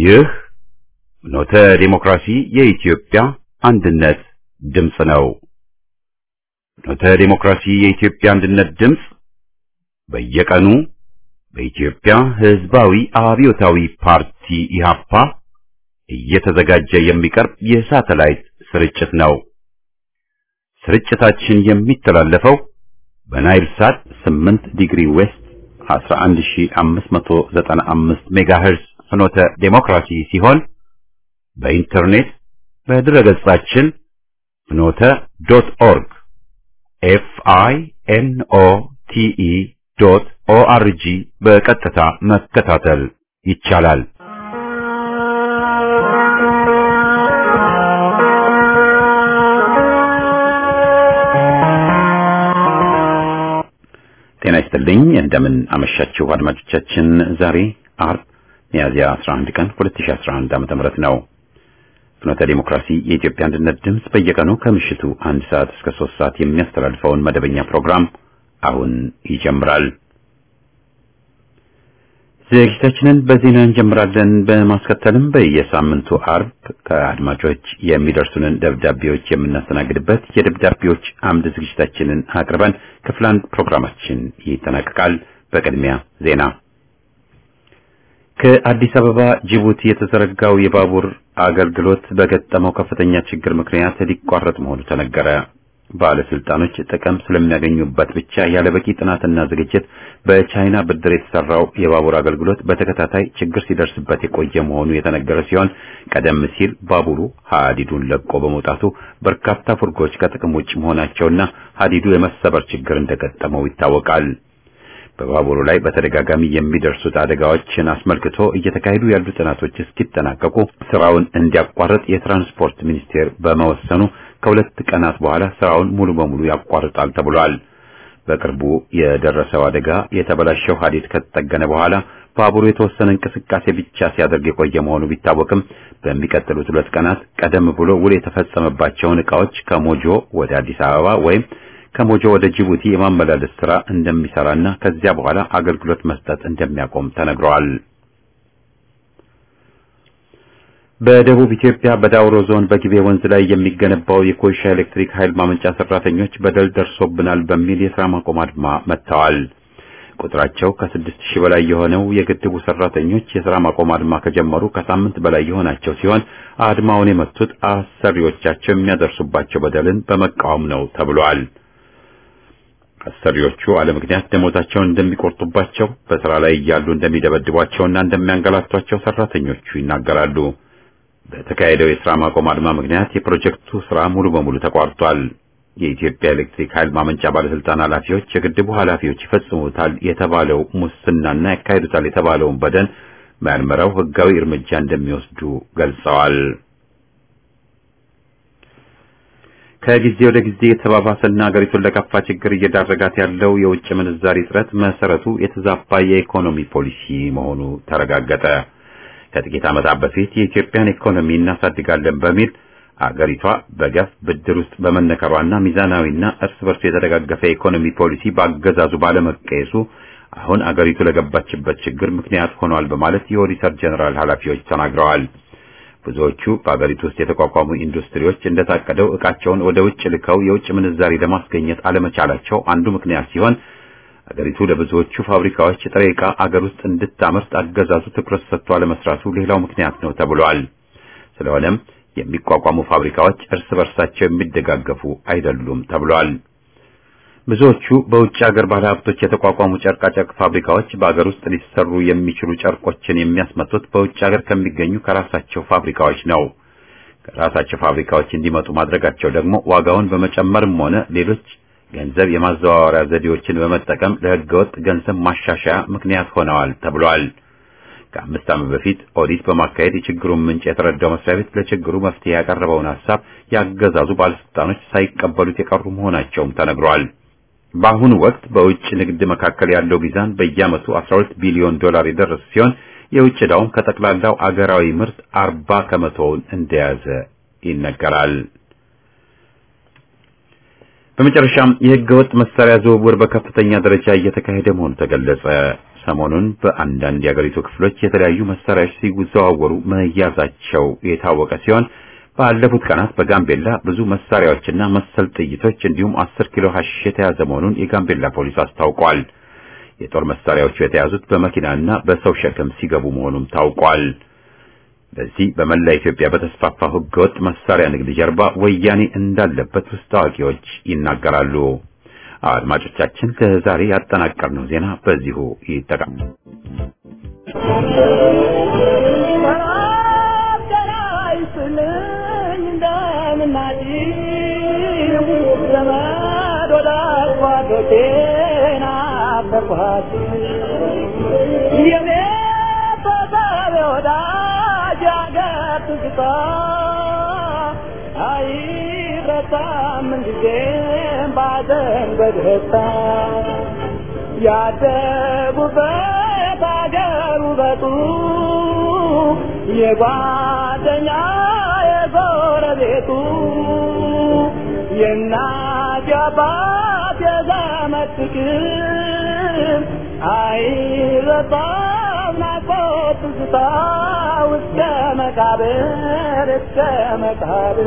ይህ ኖተ ዲሞክራሲ የኢትዮጵያ አንድነት ድምፅ ነው። ኖተ ዲሞክራሲ የኢትዮጵያ አንድነት ድምፅ በየቀኑ በኢትዮጵያ ሕዝባዊ አብዮታዊ ፓርቲ ኢህአፓ እየተዘጋጀ የሚቀርብ የሳተላይት ስርጭት ነው። ስርጭታችን የሚተላለፈው በናይል ሳት 8 ዲግሪ ዌስት 11595 ሜጋሄርዝ ፍኖተ ዴሞክራሲ ሲሆን በኢንተርኔት በድረገጻችን ፍኖተ ዶት ኦርግ ኤፍ አይ ኤን ኦ ቲ ኢ ዶት ኦ አር ጂ በቀጥታ መከታተል ይቻላል። ጤና ይስጥልኝ። እንደምን አመሻችሁ አድማጮቻችን። ዛሬ አርብ ሚያዝያ 11 ቀን 2011 ዓ.ም ነው። ፍኖተ ዲሞክራሲ የኢትዮጵያ አንድነት ድምፅ በየቀኑ ከምሽቱ አንድ ሰዓት እስከ ሶስት ሰዓት የሚያስተላልፈውን መደበኛ ፕሮግራም አሁን ይጀምራል። ዝግጅታችንን በዜና እንጀምራለን። በማስከተልም በየሳምንቱ አርብ ከአድማጮች የሚደርሱንን ደብዳቤዎች የምናስተናግድበት የደብዳቤዎች አምድ ዝግጅታችንን አቅርበን ክፍል አንድ ፕሮግራማችን ይጠናቀቃል። በቅድሚያ ዜና። ከአዲስ አበባ ጅቡቲ የተዘረጋው የባቡር አገልግሎት በገጠመው ከፍተኛ ችግር ምክንያት ሊቋረጥ መሆኑ ተነገረ። ባለስልጣኖች ጥቅም ስለሚያገኙበት ብቻ ያለ በቂ ጥናትና ዝግጅት በቻይና ብድር የተሰራው የባቡር አገልግሎት በተከታታይ ችግር ሲደርስበት የቆየ መሆኑ የተነገረ ሲሆን ቀደም ሲል ባቡሩ ሀዲዱን ለቆ በመውጣቱ በርካታ ፉርጎች ከጥቅም ውጭ መሆናቸውና ሀዲዱ የመሰበር ችግር እንደገጠመው ይታወቃል። በባቡሩ ላይ በተደጋጋሚ የሚደርሱት አደጋዎችን አስመልክቶ እየተካሄዱ ያሉ ጥናቶች እስኪጠናቀቁ ስራውን እንዲያቋርጥ የትራንስፖርት ሚኒስቴር በመወሰኑ ከሁለት ቀናት በኋላ ስራውን ሙሉ በሙሉ ያቋርጣል ተብሏል። በቅርቡ የደረሰው አደጋ የተበላሸው ሀዲድ ከተጠገነ በኋላ ባቡሩ የተወሰነ እንቅስቃሴ ብቻ ሲያደርግ የቆየ መሆኑ ቢታወቅም በሚቀጥሉት ሁለት ቀናት ቀደም ብሎ ውል የተፈጸመባቸውን ዕቃዎች ከሞጆ ወደ አዲስ አበባ ወይም ከሞጆ ወደ ጅቡቲ የማመላለስ ስራ እንደሚሰራና ከዚያ በኋላ አገልግሎት መስጠት እንደሚያቆም ተነግሯል። በደቡብ ኢትዮጵያ በዳውሮ ዞን በጊቤ ወንዝ ላይ የሚገነባው የኮይሻ ኤሌክትሪክ ኃይል ማመንጫ ሰራተኞች በደል ደርሶብናል በሚል የሥራ ማቆም አድማ መጥተዋል። ቁጥራቸው ከስድስት ሺህ በላይ የሆነው የግድቡ ሰራተኞች የሥራ ማቆም አድማ ከጀመሩ ከሳምንት በላይ የሆናቸው ሲሆን አድማውን የመቱት አሰሪዎቻቸው የሚያደርሱባቸው በደልን በመቃወም ነው ተብሏል። አሰሪዎቹ አለ ምክንያት ደሞዛቸውን እንደሚቆርጡባቸው፣ በስራ ላይ እያሉ እንደሚደበድቧቸውና እንደሚያንገላቷቸው ሰራተኞቹ ይናገራሉ። በተካሄደው የሥራ ማቆም አድማ ምክንያት የፕሮጀክቱ ሥራ ሙሉ በሙሉ ተቋርጧል። የኢትዮጵያ ኤሌክትሪክ ኃይል ማመንጫ ባለስልጣን ኃላፊዎች የግድቡ ኃላፊዎች ይፈጽሙታል የተባለው ሙስናና ያካሂዱታል የተባለውን በደል መርምረው ሕጋዊ እርምጃ እንደሚወስዱ ገልጸዋል። ከጊዜ ወደ ጊዜ የተባባሰና ሀገሪቱን ለከፋ ችግር እየዳረጋት ያለው የውጭ ምንዛሪ እጥረት መሰረቱ የተዛባ የኢኮኖሚ ፖሊሲ መሆኑ ተረጋገጠ። ከጥቂት ዓመታት በፊት የኢትዮጵያን ኢኮኖሚ እናሳድጋለን በሚል አገሪቷ በገፍ ብድር ውስጥ በመነከሯና ሚዛናዊና እርስ በርሱ የተደጋገፈ የኢኮኖሚ ፖሊሲ በአገዛዙ ባለመቀየሱ አሁን አገሪቱ ለገባችበት ችግር ምክንያት ሆኗል በማለት የኦዲተር ጀነራል ኃላፊዎች ተናግረዋል። ብዙዎቹ በአገሪቱ ውስጥ የተቋቋሙ ኢንዱስትሪዎች እንደታቀደው ዕቃቸውን ወደ ውጭ ልከው የውጭ ምንዛሪ ለማስገኘት አለመቻላቸው አንዱ ምክንያት ሲሆን አገሪቱ ለብዙዎቹ ፋብሪካዎች ጥሬ ዕቃ አገር ውስጥ እንድታመርት አገዛዙ ትኩረት ሰጥቶ አለመስራቱ ሌላው ምክንያት ነው ተብሏል። ስለሆነም የሚቋቋሙ ፋብሪካዎች እርስ በርሳቸው የሚደጋገፉ አይደሉም ተብሏል። ብዙዎቹ በውጭ ሀገር ባለሀብቶች የተቋቋሙ ጨርቃጨርቅ ፋብሪካዎች በአገር ውስጥ ሊሰሩ የሚችሉ ጨርቆችን የሚያስመጡት በውጭ ሀገር ከሚገኙ ከራሳቸው ፋብሪካዎች ነው። ከራሳቸው ፋብሪካዎች እንዲመጡ ማድረጋቸው ደግሞ ዋጋውን በመጨመርም ሆነ ሌሎች ገንዘብ የማዘዋወሪያ ዘዴዎችን በመጠቀም ለሕገወጥ ገንዘብ ማሻሻያ ምክንያት ሆነዋል ተብሏል። ከአምስት ዓመት በፊት ኦዲት በማካሄድ የችግሩን ምንጭ የተረዳው መስሪያ ቤት ለችግሩ መፍትሄ ያቀረበውን ሐሳብ ያገዛዙ ባለስልጣኖች ሳይቀበሉት የቀሩ መሆናቸውም ተነግሯል። በአሁኑ ወቅት በውጭ ንግድ መካከል ያለው ሚዛን በየዓመቱ 12 ቢሊዮን ዶላር የደረሰ ሲሆን የውጭ ዕዳውም ከጠቅላላው አገራዊ ምርት 40 ከመቶውን እንደያዘ ይነገራል። በመጨረሻም የህገወጥ መሳሪያ ዝውውር በከፍተኛ ደረጃ እየተካሄደ መሆኑ ተገለጸ። ሰሞኑን በአንዳንድ የአገሪቱ ክፍሎች የተለያዩ መሳሪያዎች ሲዘዋወሩ መያዛቸው የታወቀ ሲሆን ባለፉት ቀናት በጋምቤላ ብዙ መሳሪያዎችና መሰል ጥይቶች እንዲሁም 10 ኪሎ ሐሺሽ የተያዘ መሆኑን የጋምቤላ ፖሊስ አስታውቋል። የጦር መሳሪያዎቹ የተያዙት በመኪናና በሰው ሸክም ሲገቡ መሆኑም ታውቋል። በዚህ በመላ ኢትዮጵያ በተስፋፋው ህገወጥ መሳሪያ ንግድ ጀርባ ወያኔ እንዳለበት ውስጥ አዋቂዎች ይናገራሉ። አድማጮቻችን ለዛሬ ያጠናቀርነው ዜና በዚሁ ይጠቃል። ያደጉበት አገር ውበቱ የጓደኛ የጎረቤቱ የእናት የአባት የዘመድ ፍቅር አይረሳም ናፍቆት ትዝታ እስከ መቃብር እስከ መቃብር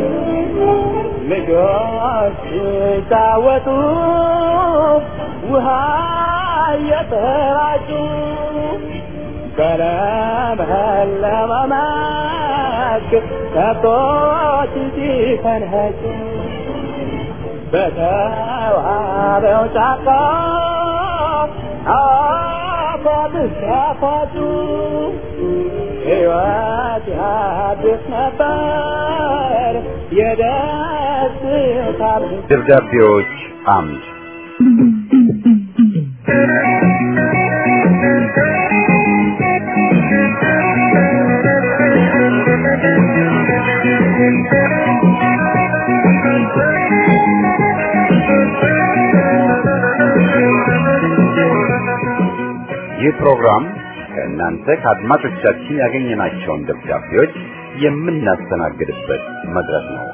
ልጆች ሲጫወቱ ውሃ እየተራጩ በለመለመ መስክ ከብቶች ሲፈንኸጩ በተዋበው ጫካ አፏብስ ያፏጩ ሕይወት ያድስ ነበር የደስታ ደብዳቤዎች አምድ ይህ ፕሮግራም ከእናንተ ከአድማጮቻችን ያገኘናቸውን ደብዳቤዎች የምናስተናግድበት መድረክ ነው።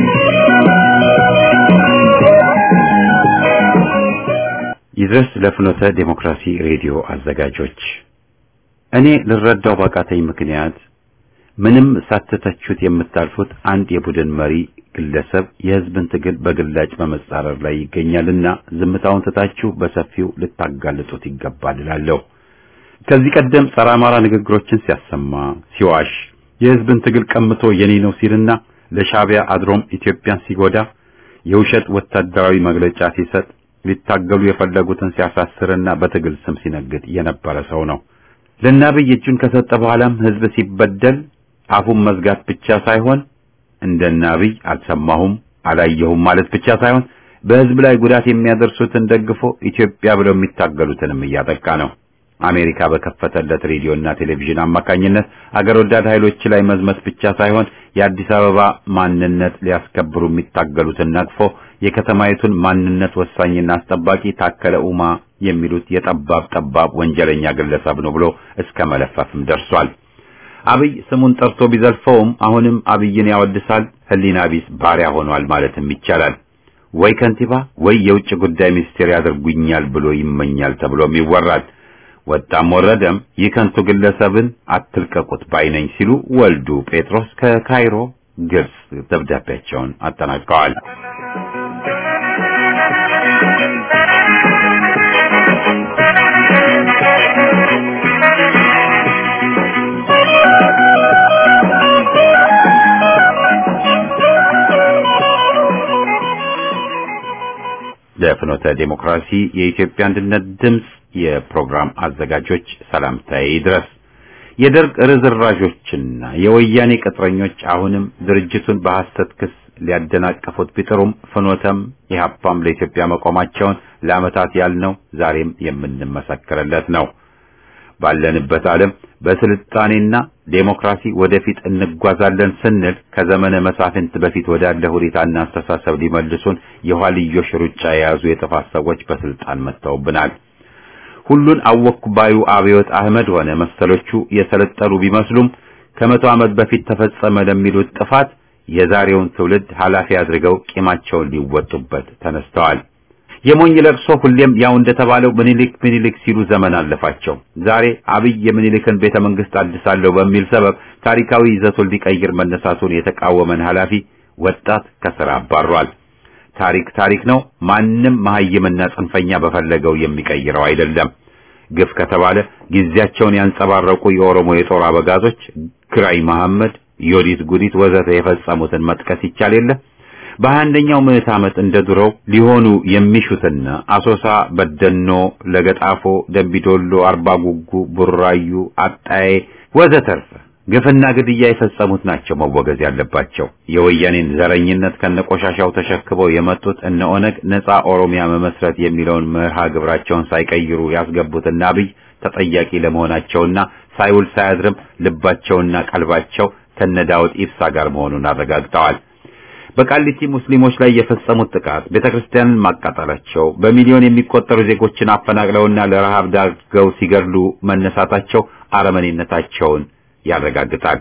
ይድረስ ለፍኖተ ዴሞክራሲ ሬዲዮ አዘጋጆች፣ እኔ ልረዳው ባቃተኝ ምክንያት ምንም ሳትተቹት የምታልፉት አንድ የቡድን መሪ ግለሰብ የሕዝብን ትግል በግላጭ በመጻረር ላይ ይገኛልና ዝምታውን ትታችሁ በሰፊው ልታጋልጡት ይገባል እላለሁ። ከዚህ ቀደም ጸረ አማራ ንግግሮችን ሲያሰማ ሲዋሽ፣ የሕዝብን ትግል ቀምቶ የኔ ነው ሲልና ለሻዕቢያ አድሮም ኢትዮጵያን ሲጎዳ የውሸት ወታደራዊ መግለጫ ሲሰጥ ሊታገሉ የፈለጉትን ሲያሳስርና በትግል ስም ሲነግድ የነበረ ሰው ነው። ለናብይ እጁን ከሰጠ በኋላም ሕዝብ ሲበደል አፉን መዝጋት ብቻ ሳይሆን እንደ ናብይ አልሰማሁም አላየሁም ማለት ብቻ ሳይሆን በሕዝብ ላይ ጉዳት የሚያደርሱትን ደግፎ ኢትዮጵያ ብለው የሚታገሉትንም እያጠቃ ነው። አሜሪካ በከፈተለት ሬዲዮና ቴሌቪዥን አማካኝነት አገር ወዳድ ኃይሎች ላይ መዝመት ብቻ ሳይሆን የአዲስ አበባ ማንነት ሊያስከብሩ የሚታገሉትን ነቅፎ የከተማይቱን ማንነት ወሳኝና አስጠባቂ ታከለ ኡማ የሚሉት የጠባብ ጠባብ ወንጀለኛ ግለሰብ ነው ብሎ እስከ መለፈፍም ደርሷል። አብይ ስሙን ጠርቶ ቢዘልፈውም አሁንም አብይን ያወድሳል። ሕሊና ቢስ ባሪያ ሆኗል ማለትም ይቻላል። ወይ ከንቲባ ወይ የውጭ ጉዳይ ሚኒስቴር ያደርጉኛል ብሎ ይመኛል ተብሎም ይወራል። ወጣም ወረደም ይህ ከንቱ ግለሰብን አትልቀቁት ባይነኝ ሲሉ ወልዱ ጴጥሮስ ከካይሮ ግብጽ ደብዳቤያቸውን አጠናቀዋል። ለፍኖተ ዴሞክራሲ የኢትዮጵያ አንድነት ድምፅ የፕሮግራም አዘጋጆች ሰላምታዬ ይድረስ። የደርግ ርዝራዦችና የወያኔ ቅጥረኞች አሁንም ድርጅቱን በሐሰት ክስ ሊያደናቀፉት ቢጥሩም ፍኖተም ኢህአፓም ለኢትዮጵያ መቆማቸውን ለዓመታት ያልነው ዛሬም የምንመሰክርለት ነው። ባለንበት ዓለም በስልጣኔና ዴሞክራሲ ወደፊት እንጓዛለን ስንል ከዘመነ መሳፍንት በፊት ወዳለ ሁኔታና አስተሳሰብ ሊመልሱን የኋልዮሽ ሩጫ የያዙ የጥፋት ሰዎች በስልጣን መጥተውብናል። ሁሉን አወኩ ባዩ አብዮት አህመድ ሆነ መሰሎቹ የሰለጠኑ ቢመስሉም ከመቶ ዓመት በፊት ተፈጸመ ለሚሉት ጥፋት የዛሬውን ትውልድ ኃላፊ አድርገው ቂማቸውን ሊወጡበት ተነስተዋል። የሞኝ ለቅሶ ሁሌም ያው እንደተባለው ምኒልክ ምኒልክ ሲሉ ዘመን አለፋቸው። ዛሬ አብይ የምኒልክን ቤተ መንግስት አድሳለሁ በሚል ሰበብ ታሪካዊ ይዘቱን ሊቀይር መነሳቱን የተቃወመን ኃላፊ ወጣት ከስራ አባሯል። ታሪክ ታሪክ ነው። ማንም መሀይምና ጽንፈኛ በፈለገው የሚቀይረው አይደለም። ግፍ ከተባለ ጊዜያቸውን ያንጸባረቁ የኦሮሞ የጦር አበጋዞች ግራኝ መሐመድ፣ ዮዲት ጉዲት ወዘተ የፈጸሙትን መጥቀስ ይቻል የለ በሀያ አንደኛው ምዕት ዓመት እንደ ድሮው ሊሆኑ የሚሹትና አሶሳ፣ በደኖ፣ ለገጣፎ፣ ደምቢዶሎ፣ አርባ ጉጉ፣ ቡራዩ፣ አጣዬ ወዘተርፈ ግፍና ግድያ የፈጸሙት ናቸው መወገዝ ያለባቸው። የወያኔን ዘረኝነት ከነቆሻሻው ተሸክበው የመጡት እነ ኦነግ ነፃ ኦሮሚያ መመስረት የሚለውን መርሃ ግብራቸውን ሳይቀይሩ ያስገቡትና አብይ ተጠያቂ ለመሆናቸውና ሳይውል ሳያድርም ልባቸውና ቀልባቸው ከነዳውድ ኢብሳ ጋር መሆኑን አረጋግጠዋል። በቃሊቲ ሙስሊሞች ላይ የፈጸሙት ጥቃት ቤተክርስቲያንን ማቃጠላቸው በሚሊዮን የሚቆጠሩ ዜጎችን አፈናቅለውና ለረሃብ ዳርገው ሲገድሉ መነሳታቸው አረመኔነታቸውን ያረጋግጣል።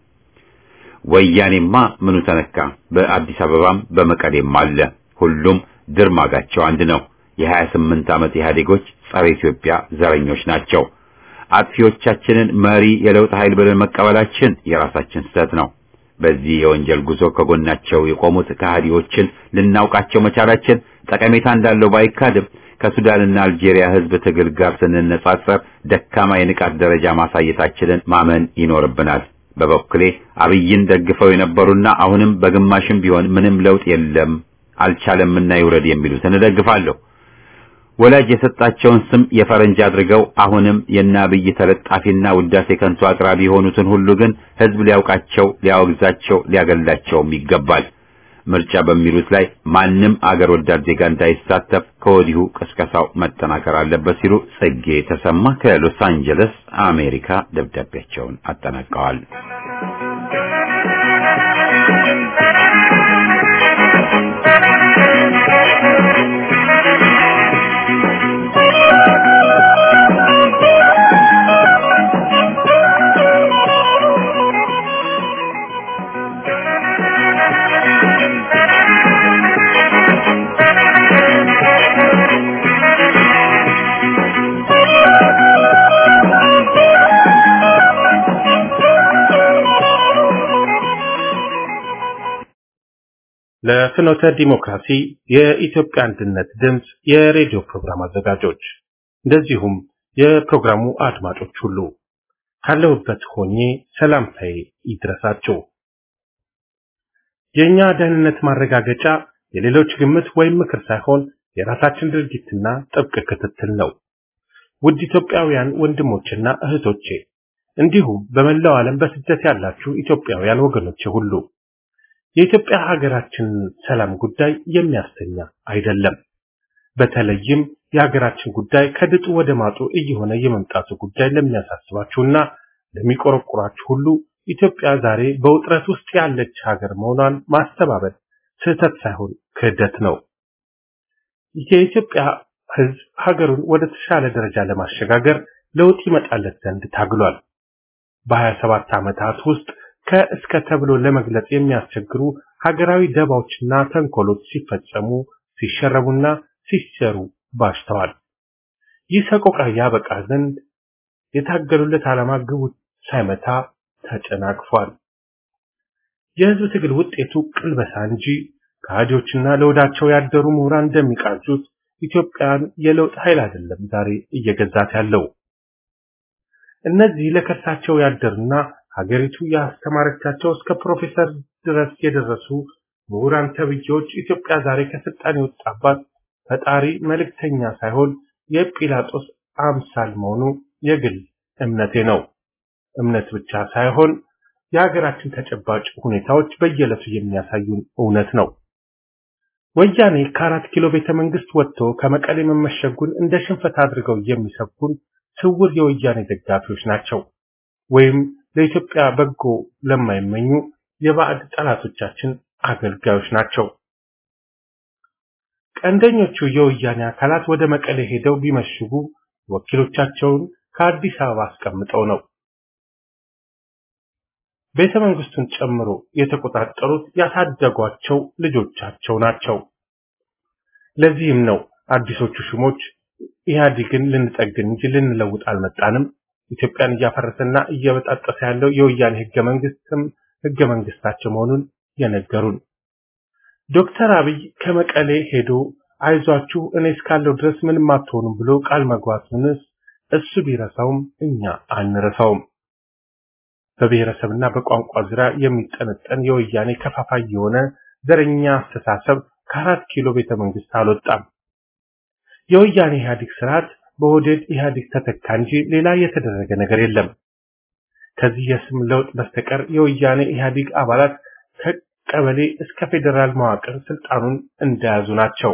ወያኔማ ምኑ ተነካ? በአዲስ አበባም በመቀሌም አለ። ሁሉም ድርማጋቸው አንድ ነው። የሀያ ስምንት ዓመት ኢህአዴጎች ጸረ ኢትዮጵያ ዘረኞች ናቸው። አጥፊዎቻችንን መሪ የለውጥ ኃይል ብለን መቀበላችን የራሳችን ስህተት ነው። በዚህ የወንጀል ጉዞ ከጎናቸው የቆሙት ከሃዲዎችን ልናውቃቸው መቻላችን ጠቀሜታ እንዳለው ባይካድም ከሱዳንና አልጄሪያ ሕዝብ ትግል ጋር ስንነጻጸር ደካማ የንቃት ደረጃ ማሳየታችንን ማመን ይኖርብናል። በበኩሌ አብይን ደግፈው የነበሩና አሁንም በግማሽም ቢሆን ምንም ለውጥ የለም አልቻለምና ይውረድ የሚሉትን እደግፋለሁ። ወላጅ የሰጣቸውን ስም የፈረንጅ አድርገው አሁንም የእነ አብይ ተለጣፊና ውዳሴ ከንቱ አቅራቢ የሆኑትን ሁሉ ግን ሕዝብ ሊያውቃቸው፣ ሊያወግዛቸው፣ ሊያገላቸውም ይገባል። ምርጫ በሚሉት ላይ ማንም አገር ወዳድ ዜጋ እንዳይሳተፍ ከወዲሁ ቅስቀሳው መጠናከር አለበት ሲሉ ጽጌ ተሰማ ከሎስ አንጀለስ አሜሪካ ደብዳቤያቸውን አጠናቀዋል። ለፍኖተ ዲሞክራሲ የኢትዮጵያ አንድነት ድምፅ የሬዲዮ ፕሮግራም አዘጋጆች እንደዚሁም የፕሮግራሙ አድማጮች ሁሉ ካለሁበት ሆኜ ሰላምታዬ ይድረሳችሁ። የእኛ ደህንነት ማረጋገጫ የሌሎች ግምት ወይም ምክር ሳይሆን የራሳችን ድርጊትና ጥብቅ ክትትል ነው። ውድ ኢትዮጵያውያን ወንድሞችና እህቶቼ እንዲሁም በመላው ዓለም በስደት ያላችሁ ኢትዮጵያውያን ወገኖቼ ሁሉ የኢትዮጵያ ሀገራችን ሰላም ጉዳይ የሚያስተኛ አይደለም። በተለይም የሀገራችን ጉዳይ ከድጡ ወደ ማጡ እየሆነ የመምጣቱ ጉዳይ ለሚያሳስባችሁና ለሚቆረቁራችሁ ሁሉ ኢትዮጵያ ዛሬ በውጥረት ውስጥ ያለች ሀገር መሆኗን ማስተባበል ስህተት ሳይሆን ክህደት ነው። የኢትዮጵያ ሕዝብ ሀገሩን ወደ ተሻለ ደረጃ ለማሸጋገር ለውጥ ይመጣለት ዘንድ ታግሏል። በሀያ ሰባት ዓመታት ውስጥ ከእስከ ተብሎ ለመግለጽ የሚያስቸግሩ ሀገራዊ ደባዎችና ተንኮሎች ሲፈጸሙ ሲሸረቡና ሲሰሩ ባሽተዋል። ይህ ሰቆቃ ያበቃ ዘንድ የታገሉለት ዓላማ ግቡ ሳይመታ ተጨናቅፏል። የህዝብ ትግል ውጤቱ ቅልበሳ እንጂ ከሃዲዎችና ለወዳቸው ያደሩ ምሁራን እንደሚቃጁት ኢትዮጵያን የለውጥ ኃይል አይደለም ዛሬ እየገዛት ያለው። እነዚህ ለከርሳቸው ያደሩና ሀገሪቱ ያስተማረቻቸው እስከ ፕሮፌሰር ድረስ የደረሱ ምሁራን ተብዬዎች ኢትዮጵያ ዛሬ ከስልጣን የወጣባት ፈጣሪ መልእክተኛ ሳይሆን የጲላጦስ አምሳል መሆኑ የግል እምነቴ ነው። እምነት ብቻ ሳይሆን የሀገራችን ተጨባጭ ሁኔታዎች በየዕለቱ የሚያሳዩን እውነት ነው። ወያኔ ከአራት ኪሎ ቤተ መንግስት ወጥቶ ከመቀሌ መመሸጉን እንደ ሽንፈት አድርገው የሚሰብኩን ስውር የወያኔ ደጋፊዎች ናቸው ወይም ለኢትዮጵያ በጎ ለማይመኙ የባዕድ ጠላቶቻችን አገልጋዮች ናቸው። ቀንደኞቹ የወያኔ አካላት ወደ መቀሌ ሄደው ቢመሽጉ ወኪሎቻቸውን ከአዲስ አበባ አስቀምጠው ነው። ቤተ መንግስቱን ጨምሮ የተቆጣጠሩት ያሳደጓቸው ልጆቻቸው ናቸው። ለዚህም ነው አዲሶቹ ሹሞች ኢህአዴግን ልንጠግን እንጂ ልንለውጥ አልመጣንም፣ ኢትዮጵያን እያፈረሰና እየበጣጠሰ ያለው የወያኔ ህገ መንግስትም ህገ መንግስታቸው መሆኑን የነገሩን። ዶክተር አብይ ከመቀሌ ሄዶ አይዟችሁ እኔ እስካለው ድረስ ምንም አትሆኑም ብሎ ቃል መግባቱንስ እሱ ቢረሳውም እኛ አንረሳውም። በብሔረሰብና በቋንቋ ዙሪያ የሚጠነጠን የወያኔ ከፋፋይ የሆነ ዘረኛ አስተሳሰብ ከአራት ኪሎ ቤተ መንግስት አልወጣም። የወያኔ ኢህአዴግ ስርዓት በኦህዴድ ኢህአዴግ ተተካ እንጂ ሌላ የተደረገ ነገር የለም። ከዚህ የስም ለውጥ በስተቀር የወያኔ ኢህአዴግ አባላት ከቀበሌ እስከ ፌዴራል መዋቅር ስልጣኑን እንደያዙ ናቸው።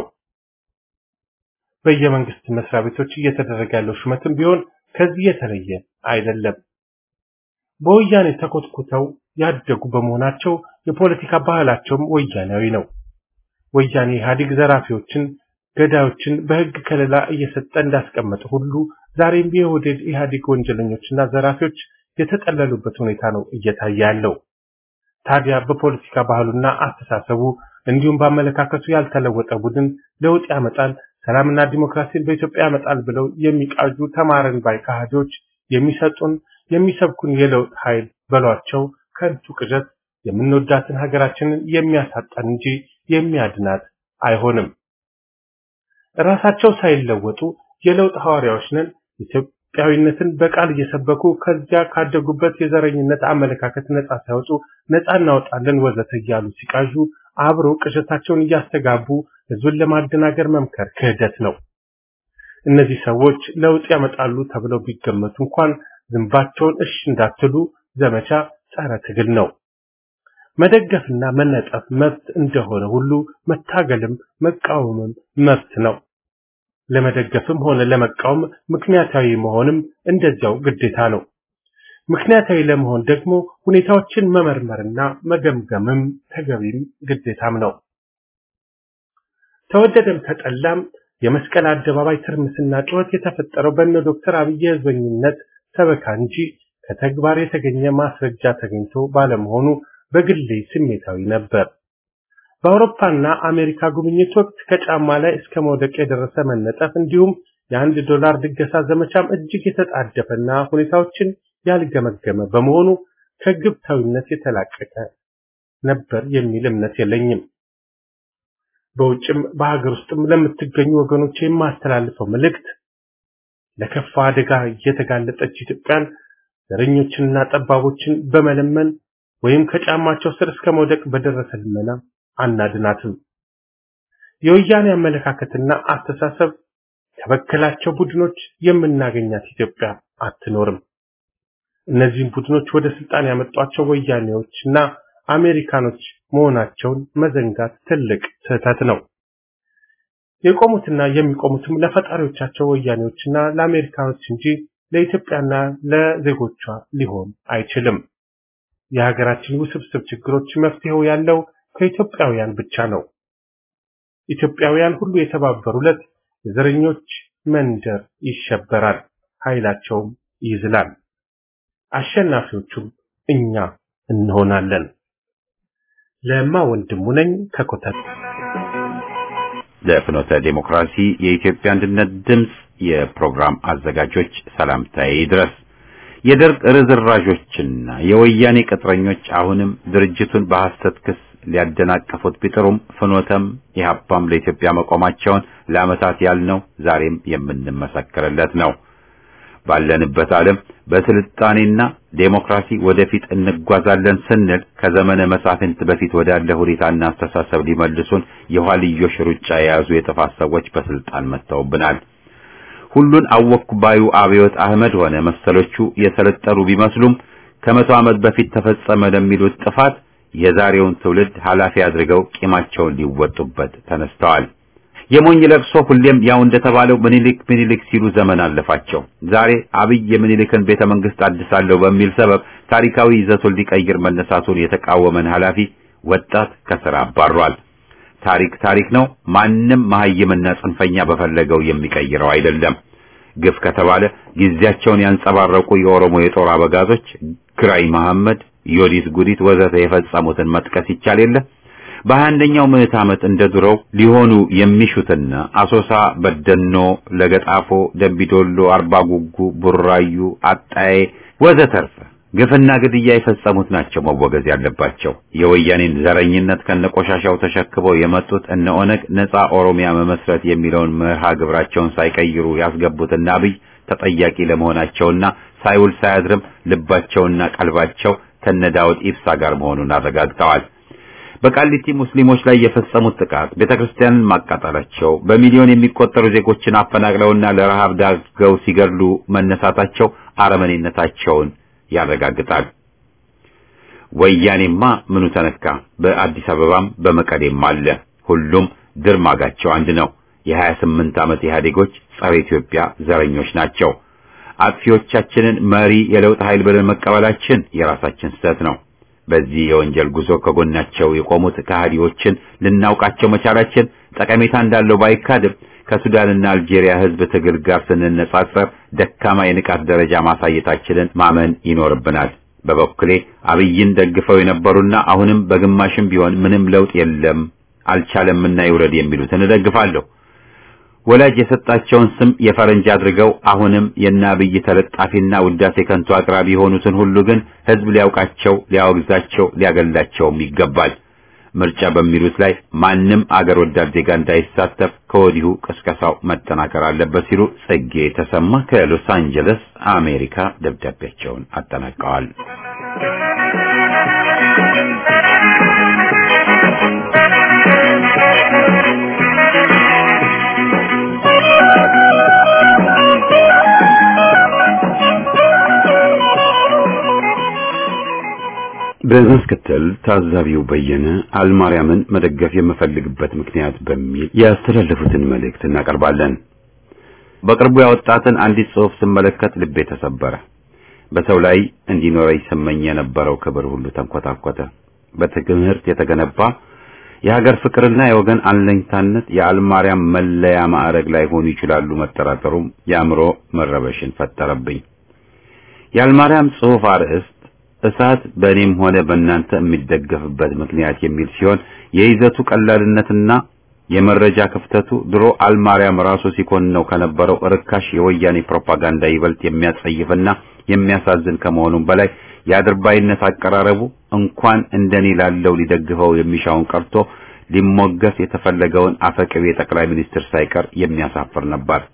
በየመንግስት መስሪያ ቤቶች እየተደረገ ያለው ሹመትም ቢሆን ከዚህ የተለየ አይደለም። በወያኔ ተኮትኩተው ያደጉ በመሆናቸው የፖለቲካ ባህላቸውም ወያኔያዊ ነው። ወያኔ ኢህአዴግ ዘራፊዎችን፣ ገዳዮችን በህግ ከለላ እየሰጠ እንዳስቀመጠ ሁሉ ዛሬም የኦህዴድ ኢህአዴግ ወንጀለኞችና ዘራፊዎች የተጠለሉበት ሁኔታ ነው እየታየ ያለው። ታዲያ በፖለቲካ ባህሉና አስተሳሰቡ እንዲሁም በአመለካከቱ ያልተለወጠ ቡድን ለውጥ ያመጣል፣ ሰላምና ዲሞክራሲን በኢትዮጵያ ያመጣል ብለው የሚቃዡ ተማረን ባይ ካህዶች የሚሰጡን የሚሰብኩን የለውጥ ኃይል በሏቸው ከንቱ ቅዠት የምንወዳትን ሀገራችንን የሚያሳጣን እንጂ የሚያድናት አይሆንም። ራሳቸው ሳይለወጡ የለውጥ ሐዋርያዎች ነን ኢትዮጵያዊነትን በቃል እየሰበኩ ከዚያ ካደጉበት የዘረኝነት አመለካከት ነጻ ሳይወጡ ነጻ እናወጣለን ወዘተ እያሉ ሲቃዡ አብሮ ቅዠታቸውን እያስተጋቡ ህዝብን ለማደናገር መምከር ክህደት ነው። እነዚህ ሰዎች ለውጥ ያመጣሉ ተብለው ቢገመቱ እንኳን ዝንባቸውን እሽ እንዳትሉ ዘመቻ ጸረ ትግል ነው። መደገፍና መነጠፍ መብት እንደሆነ ሁሉ መታገልም መቃወምም መብት ነው። ለመደገፍም ሆነ ለመቃወም ምክንያታዊ መሆንም እንደዚያው ግዴታ ነው። ምክንያታዊ ለመሆን ደግሞ ሁኔታዎችን መመርመርና መገምገምም ተገቢም ግዴታም ነው። ተወደደም ተጠላም የመስቀል አደባባይ ትርምስና ጩኸት የተፈጠረው በእነ ዶክተር አብይ የህዝበኝነት ሰበካ እንጂ ከተግባር የተገኘ ማስረጃ ተገኝቶ ባለመሆኑ በግሌ ስሜታዊ ነበር። በአውሮፓና አሜሪካ ጉብኝት ወቅት ከጫማ ላይ እስከ መውደቅ የደረሰ መነጠፍ እንዲሁም የአንድ ዶላር ድገሳ ዘመቻም እጅግ የተጣደፈና ሁኔታዎችን ያልገመገመ በመሆኑ ከግብታዊነት የተላቀቀ ነበር የሚል እምነት የለኝም። በውጭም በሀገር ውስጥም ለምትገኙ ወገኖች የማስተላልፈው መልእክት ለከፋ አደጋ የተጋለጠች ኢትዮጵያን ዘረኞችንና ጠባቦችን በመለመን ወይም ከጫማቸው ስር እስከ መውደቅ በደረሰ ልመና አናድናትም። የወያኔ አመለካከትና አስተሳሰብ ከበከላቸው ቡድኖች የምናገኛት ኢትዮጵያ አትኖርም። እነዚህም ቡድኖች ወደ ስልጣን ያመጧቸው ወያኔዎችና አሜሪካኖች መሆናቸውን መዘንጋት ትልቅ ስህተት ነው። የቆሙትና የሚቆሙትም ለፈጣሪዎቻቸው ወያኔዎችና ለአሜሪካኖች እንጂ ለኢትዮጵያና ለዜጎቿ ሊሆን አይችልም። የሀገራችን ውስብስብ ችግሮች መፍትሄው ያለው ከኢትዮጵያውያን ብቻ ነው። ኢትዮጵያውያን ሁሉ የተባበሩለት የዘረኞች መንደር ይሸበራል፣ ኃይላቸውም ይዝላል። አሸናፊዎቹም እኛ እንሆናለን። ለማ ወንድሙ ነኝ ከኮተት ለፍኖተ ዴሞክራሲ የኢትዮጵያ አንድነት ድምፅ የፕሮግራም አዘጋጆች ሰላምታዬ ድረስ የደርግ ርዝራዦችና የወያኔ ቅጥረኞች አሁንም ድርጅቱን በሐሰት ክስ ሊያደናቀፉት ቢጥሩም ፍኖተም ኢህአፓም ለኢትዮጵያ መቆማቸውን ለዓመታት ያልነው ዛሬም የምንመሰክርለት ነው። ባለንበት ዓለም በስልጣኔና ዴሞክራሲ ወደፊት እንጓዛለን ስንል ከዘመነ መሳፍንት በፊት ወዳለ ሁኔታና አስተሳሰብ ሊመልሱን የኋልዮሽ ሩጫ የያዙ የጥፋት ሰዎች በስልጣን መጥተውብናል። ሁሉን አወኩ ባዩ አብዮት አህመድ ሆነ መሰሎቹ የሰለጠኑ ቢመስሉም ከመቶ ዓመት በፊት ተፈጸመ ለሚሉት ጥፋት የዛሬውን ትውልድ ኃላፊ አድርገው ቂማቸውን ሊወጡበት ተነስተዋል። የሞኝ ለቅሶ ሁሌም ያው እንደተባለው ምኒልክ ምኒልክ ሲሉ ዘመን አለፋቸው። ዛሬ አብይ የምኒልክን ቤተ መንግስት አድሳለሁ በሚል ሰበብ ታሪካዊ ይዘቱን ሊቀይር መነሳቱን የተቃወመን ኃላፊ ወጣት ከስራ አባሯል። ታሪክ ታሪክ ነው። ማንም መሀይምና ጽንፈኛ በፈለገው የሚቀይረው አይደለም። ግፍ ከተባለ ጊዜያቸውን ያንጸባረቁ የኦሮሞ የጦር አበጋዞች ግራኝ መሐመድ፣ ዮዲት ጉዲት ወዘተ የፈጸሙትን መጥቀስ ይቻል የለ። በሀያ አንደኛው ምዕት ዓመት እንደ ድሮው ሊሆኑ የሚሹትና አሶሳ፣ በደኖ፣ ለገጣፎ፣ ደምቢዶሎ፣ አርባ ጉጉ፣ ቡራዩ፣ አጣዬ ወዘተርፈ ግፍና ግድያ የፈጸሙት ናቸው መወገዝ ያለባቸው። የወያኔን ዘረኝነት ከነቆሻሻው ተሸክበው የመጡት እነ ኦነግ ነጻ ኦሮሚያ መመስረት የሚለውን መርሃ ግብራቸውን ሳይቀይሩ ያስገቡትና አብይ ተጠያቂ ለመሆናቸውና ሳይውል ሳያድርም ልባቸውና ቀልባቸው ከነዳውድ ኢብሳ ጋር መሆኑን አረጋግጠዋል። በቃሊቲ ሙስሊሞች ላይ የፈጸሙት ጥቃት ቤተክርስቲያንን ማቃጠላቸው፣ በሚሊዮን የሚቆጠሩ ዜጎችን አፈናቅለውና ለረሃብ ዳርገው ሲገድሉ መነሳታቸው አረመኔነታቸውን ያረጋግጣል። ወያኔማ ምኑ ተነካ? በአዲስ አበባም በመቀሌም አለ። ሁሉም ድርማጋቸው አንድ ነው። የሀያ ስምንት ዓመት ኢህአዴጎች ጸረ ኢትዮጵያ ዘረኞች ናቸው። አጥፊዎቻችንን መሪ የለውጥ ኃይል ብለን መቀበላችን የራሳችን ስህተት ነው። በዚህ የወንጀል ጉዞ ከጎናቸው የቆሙት ከሃዲዎችን ልናውቃቸው መቻላችን ጠቀሜታ እንዳለው ባይካድም ከሱዳንና አልጄሪያ ሕዝብ ትግል ጋር ስንነጻጸር ደካማ የንቃት ደረጃ ማሳየታችንን ማመን ይኖርብናል። በበኩሌ አብይን ደግፈው የነበሩና አሁንም በግማሽም ቢሆን ምንም ለውጥ የለም አልቻለምና ይውረድ የሚሉትን እደግፋለሁ። ወላጅ የሰጣቸውን ስም የፈረንጅ አድርገው አሁንም የእነ አብይ ተለጣፊና ውዳሴ ከንቱ አቅራቢ የሆኑትን ሁሉ ግን ሕዝብ ሊያውቃቸው፣ ሊያወግዛቸው፣ ሊያገላቸውም ይገባል። ምርጫ በሚሉት ላይ ማንም አገር ወዳድ ዜጋ እንዳይሳተፍ ከወዲሁ ቅስቀሳው መጠናከር አለበት ሲሉ ጽጌ ተሰማ ከሎስ አንጀለስ አሜሪካ ደብዳቤያቸውን አጠናቀዋል። በማስከተል ታዛቢው በየነ አልማርያምን መደገፍ የምፈልግበት ምክንያት በሚል ያስተላለፉትን መልእክት እናቀርባለን። በቅርቡ ያወጣትን አንዲት ጽሑፍ ስመለከት ልቤ ተሰበረ። በሰው ላይ እንዲኖረኝ ስመኝ የነበረው ክብር ሁሉ ተንኮታኮተ። በትምህርት የተገነባ የሀገር ፍቅርና የወገን አለኝታነት የአልማርያም መለያ ማዕረግ ላይ ሆኑ ይችላሉ መጠራጠሩም የአእምሮ መረበሽን ፈጠረብኝ። የአልማርያም ጽሑፍ አርዕስት እሳት በእኔም ሆነ በእናንተ የሚደገፍበት ምክንያት የሚል ሲሆን የይዘቱ ቀላልነትና የመረጃ ክፍተቱ ድሮ አልማርያም ራሱ ሲኮንነው ከነበረው ርካሽ የወያኔ ፕሮፓጋንዳ ይበልጥ የሚያጸይፍና የሚያሳዝን ከመሆኑም በላይ የአድርባይነት አቀራረቡ እንኳን እንደኔ ላለው ሊደግፈው የሚሻውን ቀርቶ ሊሞገስ የተፈለገውን አፈቅቤ ጠቅላይ ሚኒስትር ሳይቀር የሚያሳፍር ነበር።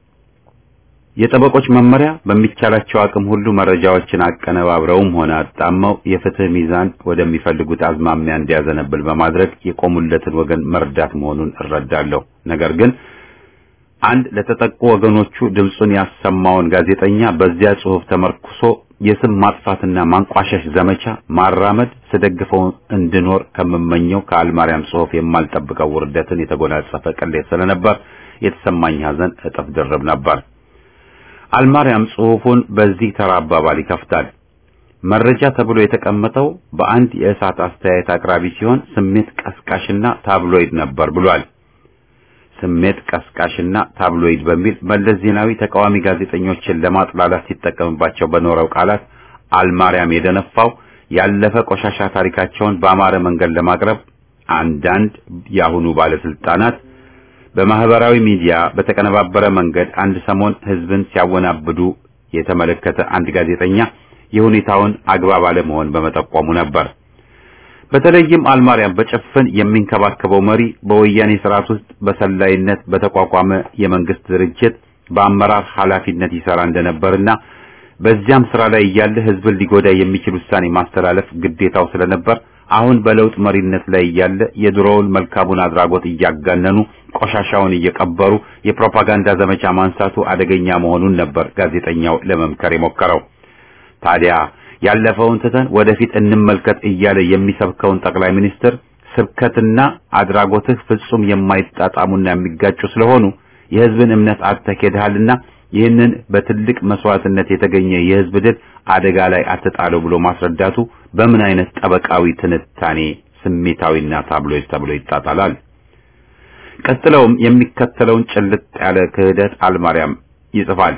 የጠበቆች መመሪያ በሚቻላቸው አቅም ሁሉ መረጃዎችን አቀነባብረውም ሆነ አጣመው የፍትህ ሚዛን ወደሚፈልጉት አዝማሚያ እንዲያዘነብል በማድረግ የቆሙለትን ወገን መርዳት መሆኑን እረዳለሁ። ነገር ግን አንድ ለተጠቁ ወገኖቹ ድምፁን ያሰማውን ጋዜጠኛ በዚያ ጽሑፍ ተመርኩሶ የስም ማጥፋትና ማንቋሸሽ ዘመቻ ማራመድ ስደግፈው እንድኖር ከምመኘው ከአልማርያም ጽሑፍ የማልጠብቀው ውርደትን የተጎናጸፈ ቅሌት ስለነበር የተሰማኝ ሐዘን እጥፍ ድርብ ነበር። አልማርያም ጽሑፉን በዚህ ተራ አባባል ይከፍታል። መረጃ ተብሎ የተቀመጠው በአንድ የእሳት አስተያየት አቅራቢ ሲሆን ስሜት ቀስቃሽና ታብሎይድ ነበር ብሏል። ስሜት ቀስቃሽና ታብሎይድ በሚል መለስ ዜናዊ ተቃዋሚ ጋዜጠኞችን ለማጥላላት ሲጠቀምባቸው በኖረው ቃላት አልማርያም የደነፋው ያለፈ ቆሻሻ ታሪካቸውን በአማረ መንገድ ለማቅረብ አንዳንድ የአሁኑ ባለስልጣናት በማህበራዊ ሚዲያ በተቀነባበረ መንገድ አንድ ሰሞን ህዝብን ሲያወናብዱ የተመለከተ አንድ ጋዜጠኛ የሁኔታውን አግባብ አለመሆን በመጠቆሙ ነበር። በተለይም አልማርያም በጭፍን የሚንከባከበው መሪ በወያኔ ስርዓት ውስጥ በሰላይነት በተቋቋመ የመንግስት ድርጅት በአመራር ኃላፊነት ይሰራ እንደነበርና በዚያም ስራ ላይ እያለ ህዝብን ሊጎዳ የሚችል ውሳኔ ማስተላለፍ ግዴታው ስለነበር አሁን በለውጥ መሪነት ላይ እያለ የድሮውን መልካሙን አድራጎት እያጋነኑ ቆሻሻውን እየቀበሩ የፕሮፓጋንዳ ዘመቻ ማንሳቱ አደገኛ መሆኑን ነበር ጋዜጠኛው ለመምከር የሞከረው። ታዲያ ያለፈውን ትተን ወደፊት እንመልከት እያለ የሚሰብከውን ጠቅላይ ሚኒስትር ስብከትና አድራጎትህ ፍጹም የማይጣጣሙና የሚጋጩ ስለሆኑ የህዝብን እምነት አተኬድሃልና ይህንን በትልቅ መስዋዕትነት የተገኘ የህዝብ ድል አደጋ ላይ አትጣለው ብሎ ማስረዳቱ በምን አይነት ጠበቃዊ ትንታኔ ስሜታዊና ታብሎይድ ተብሎ ይጣጣላል? ቀጥለውም የሚከተለውን ጭልጥ ያለ ክህደት አልማርያም ይጽፋል።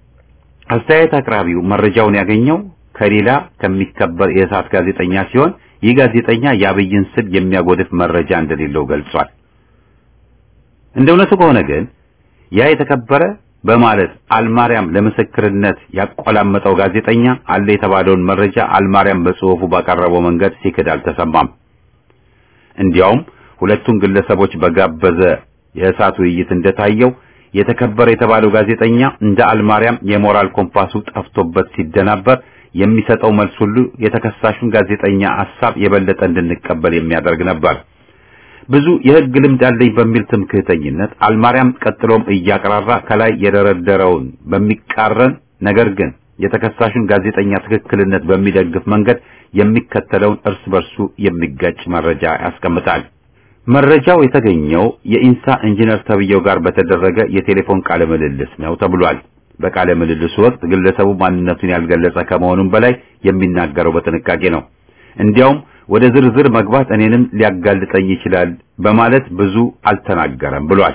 አስተያየት አቅራቢው መረጃውን ያገኘው ከሌላ ከሚከበር የእሳት ጋዜጠኛ ሲሆን ይህ ጋዜጠኛ የአብይን ስም የሚያጎድፍ መረጃ እንደሌለው ገልጿል። እንደ እውነቱ ከሆነ ግን ያ የተከበረ በማለት አልማርያም ለምስክርነት ያቆላመጠው ጋዜጠኛ አለ የተባለውን መረጃ አልማርያም በጽሑፉ ባቀረበው መንገድ ሲክድ አልተሰማም። እንዲያውም ሁለቱን ግለሰቦች በጋበዘ የእሳት ውይይት እንደታየው የተከበረ የተባለው ጋዜጠኛ እንደ አልማርያም የሞራል ኮምፓሱ ጠፍቶበት ሲደናበር የሚሰጠው መልስ ሁሉ የተከሳሹን ጋዜጠኛ ሐሳብ የበለጠ እንድንቀበል የሚያደርግ ነበር። ብዙ የሕግ ልምድ አለኝ በሚል ትምክህተኝነት አልማርያም ቀጥሎም እያቀራራ ከላይ የደረደረውን በሚቃረን ነገር ግን የተከሳሹን ጋዜጠኛ ትክክልነት በሚደግፍ መንገድ የሚከተለውን እርስ በርሱ የሚጋጭ መረጃ ያስቀምጣል። መረጃው የተገኘው የኢንሳ ኢንጂነር ተብየው ጋር በተደረገ የቴሌፎን ቃለ ምልልስ ነው ተብሏል። በቃለ ምልልሱ ወቅት ግለሰቡ ማንነቱን ያልገለጸ ከመሆኑም በላይ የሚናገረው በጥንቃቄ ነው። እንዲያውም ወደ ዝርዝር መግባት እኔንም ሊያጋልጠኝ ይችላል በማለት ብዙ አልተናገረም ብሏል።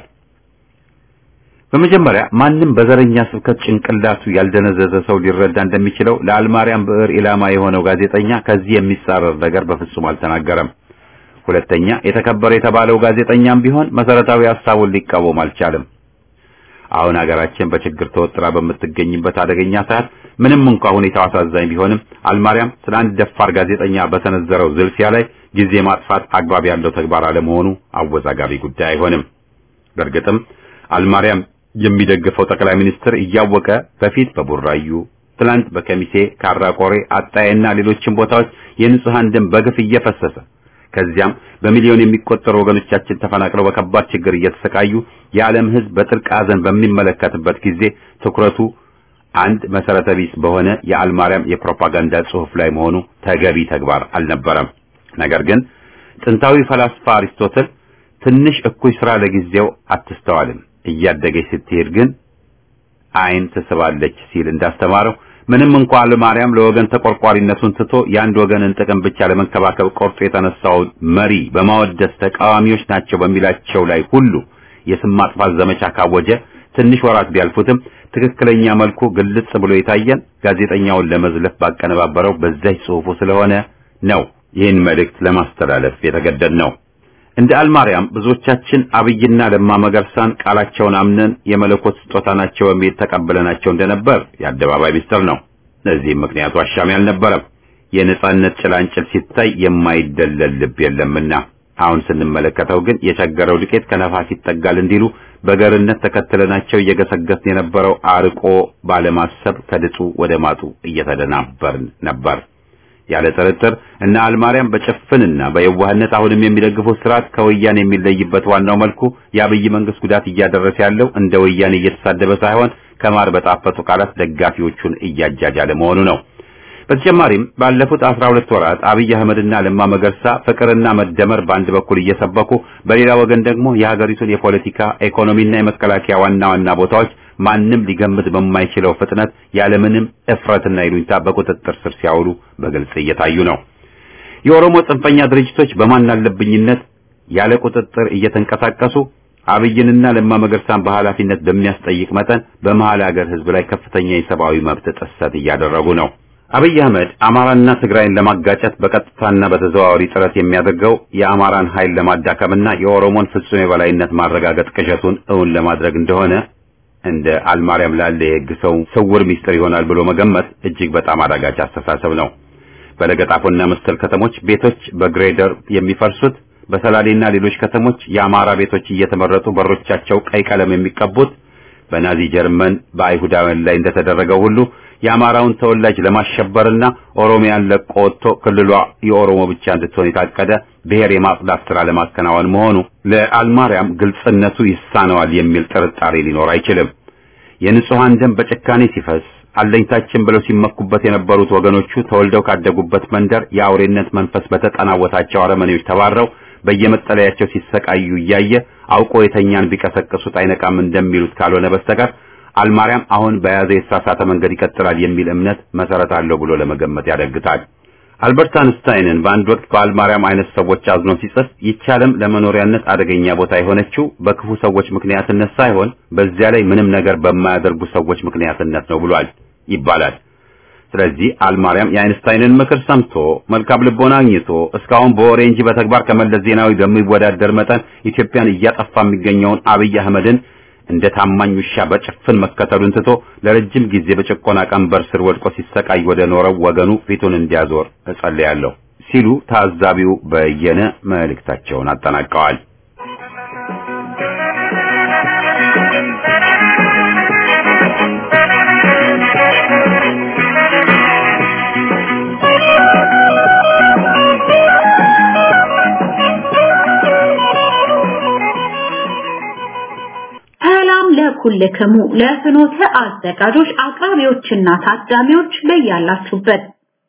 በመጀመሪያ ማንም በዘረኛ ስብከት ጭንቅላቱ ያልደነዘዘ ሰው ሊረዳ እንደሚችለው ለአልማርያም ብዕር ኢላማ የሆነው ጋዜጠኛ ከዚህ የሚጻረር ነገር በፍጹም አልተናገረም። ሁለተኛ የተከበረ የተባለው ጋዜጠኛም ቢሆን መሰረታዊ ሐሳቡን ሊቃወም አልቻለም። አሁን ሀገራችን በችግር ተወጥራ በምትገኝበት አደገኛ ሰዓት ምንም እንኳ ሁኔታው አሳዛኝ ቢሆንም አልማርያም ስለ አንድ ደፋር ጋዜጠኛ በሰነዘረው ዝልፊያ ላይ ጊዜ ማጥፋት አግባብ ያለው ተግባር አለመሆኑ አወዛጋቢ ጉዳይ አይሆንም። በእርግጥም አልማርያም የሚደግፈው ጠቅላይ ሚኒስትር እያወቀ በፊት በቡራዩ ትላንት በከሚሴ ካራቆሬ፣ አጣዬና ሌሎችም ቦታዎች የንጹሃን ደም በግፍ እየፈሰሰ ከዚያም በሚሊዮን የሚቆጠሩ ወገኖቻችን ተፈናቅለው በከባድ ችግር እየተሰቃዩ የዓለም ሕዝብ በጥልቅ ሐዘን በሚመለከትበት ጊዜ ትኩረቱ አንድ መሰረተ ቢስ በሆነ የአልማርያም የፕሮፓጋንዳ ጽሑፍ ላይ መሆኑ ተገቢ ተግባር አልነበረም። ነገር ግን ጥንታዊ ፈላስፋ አሪስቶትል ትንሽ እኩይ ስራ ለጊዜው አትስተዋልም፣ እያደገች ስትሄድ ግን ዓይን ትስባለች ሲል እንዳስተማረው ምንም እንኳ አልማርያም ለወገን ተቆርቋሪነቱን ትቶ የአንድ ወገንን ጥቅም ብቻ ለመንከባከብ ቆርጦ የተነሳውን መሪ በማወደስ ተቃዋሚዎች ናቸው በሚላቸው ላይ ሁሉ የስም ማጥፋት ዘመቻ ካወጀ ትንሽ ወራት ቢያልፉትም ትክክለኛ መልኩ ግልጽ ብሎ የታየን ጋዜጠኛውን ለመዝለፍ ባቀነባበረው በዛች ጽሑፉ ስለሆነ ነው ይህን መልእክት ለማስተላለፍ የተገደድ ነው። እንደ አልማርያም ብዙዎቻችን አብይና ለማ መገርሳን ቃላቸውን አምነን የመለኮት ስጦታ ናቸው በሚል ተቀብለናቸው እንደነበር የአደባባይ ሚስጥር ነው። ለዚህም ምክንያቱ አሻሚ አልነበረም። የነጻነት ጭላንጭል ሲታይ የማይደለል ልብ የለምና አሁን ስንመለከተው ግን የቸገረው ዱቄት ከነፋስ ይጠጋል እንዲሉ በገርነት ተከትለናቸው እየገሰገስን የነበረው አርቆ ባለማሰብ ከድጡ ወደ ማጡ እየተደናበርን ነበር። ያለ ጥርጥር እና አልማርያም በጭፍንና በየዋህነት አሁንም የሚደግፉት ስርዓት ከወያኔ የሚለይበት ዋናው መልኩ የአብይ መንግስት ጉዳት እያደረሰ ያለው እንደ ወያኔ እየተሳደበ ሳይሆን ከማር በጣፈጡ ቃላት ደጋፊዎቹን እያጃጃለ መሆኑ ነው። በተጨማሪም ባለፉት አስራ ሁለት ወራት አብይ አህመድና ለማ መገርሳ ፍቅርና መደመር በአንድ በኩል እየሰበኩ በሌላ ወገን ደግሞ የሀገሪቱን የፖለቲካ ኢኮኖሚና የመከላከያ ዋና ዋና ቦታዎች ማንም ሊገምት በማይችለው ፍጥነት ያለምንም እፍረትና ይሉኝታ በቁጥጥር ስር ሲያውሉ በግልጽ እየታዩ ነው። የኦሮሞ ጽንፈኛ ድርጅቶች በማን አለብኝነት ያለ ቁጥጥር እየተንቀሳቀሱ አብይንና ለማ መገርሳን በኃላፊነት በሚያስጠይቅ መጠን በመሀል ሀገር ህዝብ ላይ ከፍተኛ የሰብአዊ መብት ጥሰት እያደረጉ ነው። አብይ አህመድ አማራና ትግራይን ለማጋጨት በቀጥታና በተዘዋዋሪ ጥረት የሚያደርገው የአማራን ኃይል ለማዳከምና የኦሮሞን ፍጹም የበላይነት ማረጋገጥ ቅዠቱን እውን ለማድረግ እንደሆነ እንደ አልማርያም ላለ የህግ ሰው ስውር ሚስጥር ይሆናል ብሎ መገመት እጅግ በጣም አዳጋች አስተሳሰብ ነው። በለገጣፎና መሰል ከተሞች ቤቶች በግሬደር የሚፈርሱት፣ በሰላሌና ሌሎች ከተሞች የአማራ ቤቶች እየተመረጡ በሮቻቸው ቀይ ቀለም የሚቀቡት በናዚ ጀርመን በአይሁዳውያን ላይ እንደተደረገው ሁሉ የአማራውን ተወላጅ ለማሸበርና ኦሮሚያን ለቆ ወጥቶ ክልሏ የኦሮሞ ብቻ እንድትሆን የታቀደ ብሔር የማጽዳት ስራ ለማከናወን መሆኑ ለአልማርያም ግልጽነቱ ይሳነዋል የሚል ጥርጣሬ ሊኖር አይችልም። የንጹሐን ደም በጭካኔ ሲፈስ አለኝታችን ብለው ሲመኩበት የነበሩት ወገኖቹ ተወልደው ካደጉበት መንደር የአውሬነት መንፈስ በተጠናወታቸው አረመኔዎች ተባረው በየመጠለያቸው ሲሰቃዩ እያየ አውቆ የተኛን ቢቀሰቅሱት አይነቃም እንደሚሉት ካልሆነ በስተቀር አልማርያም አሁን በያዘ የተሳሳተ መንገድ ይቀጥላል የሚል እምነት መሰረት አለው ብሎ ለመገመት ያዳግታል። አልበርት አንስታይንን በአንድ ወቅት በአልማርያም አይነት ሰዎች አዝኖ ሲጽፍ ይቻለም ለመኖሪያነት አደገኛ ቦታ የሆነችው በክፉ ሰዎች ምክንያትነት ሳይሆን በዚያ ላይ ምንም ነገር በማያደርጉ ሰዎች ምክንያትነት ነው ብሏል ይባላል። ስለዚህ አልማርያም የአይንስታይንን ምክር ሰምቶ መልካም ልቦና አግኝቶ እስካሁን በወሬ እንጂ በተግባር ከመለስ ዜናዊ በሚወዳደር መጠን ኢትዮጵያን እያጠፋ የሚገኘውን አብይ አህመድን እንደ ታማኝ ውሻ በጭፍን መከተሉን ትቶ ለረጅም ጊዜ በጭቆና ቀንበር ስር ወድቆ ሲሰቃይ ወደ ኖረው ወገኑ ፊቱን እንዲያዞር እጸልያለሁ ሲሉ ታዛቢው በየነ መልእክታቸውን አጠናቀዋል። ሰላም ለኩልክሙ ለፍኖተ አዘጋጆች አቅራቢዎችና ታዳሚዎች በያላችሁበት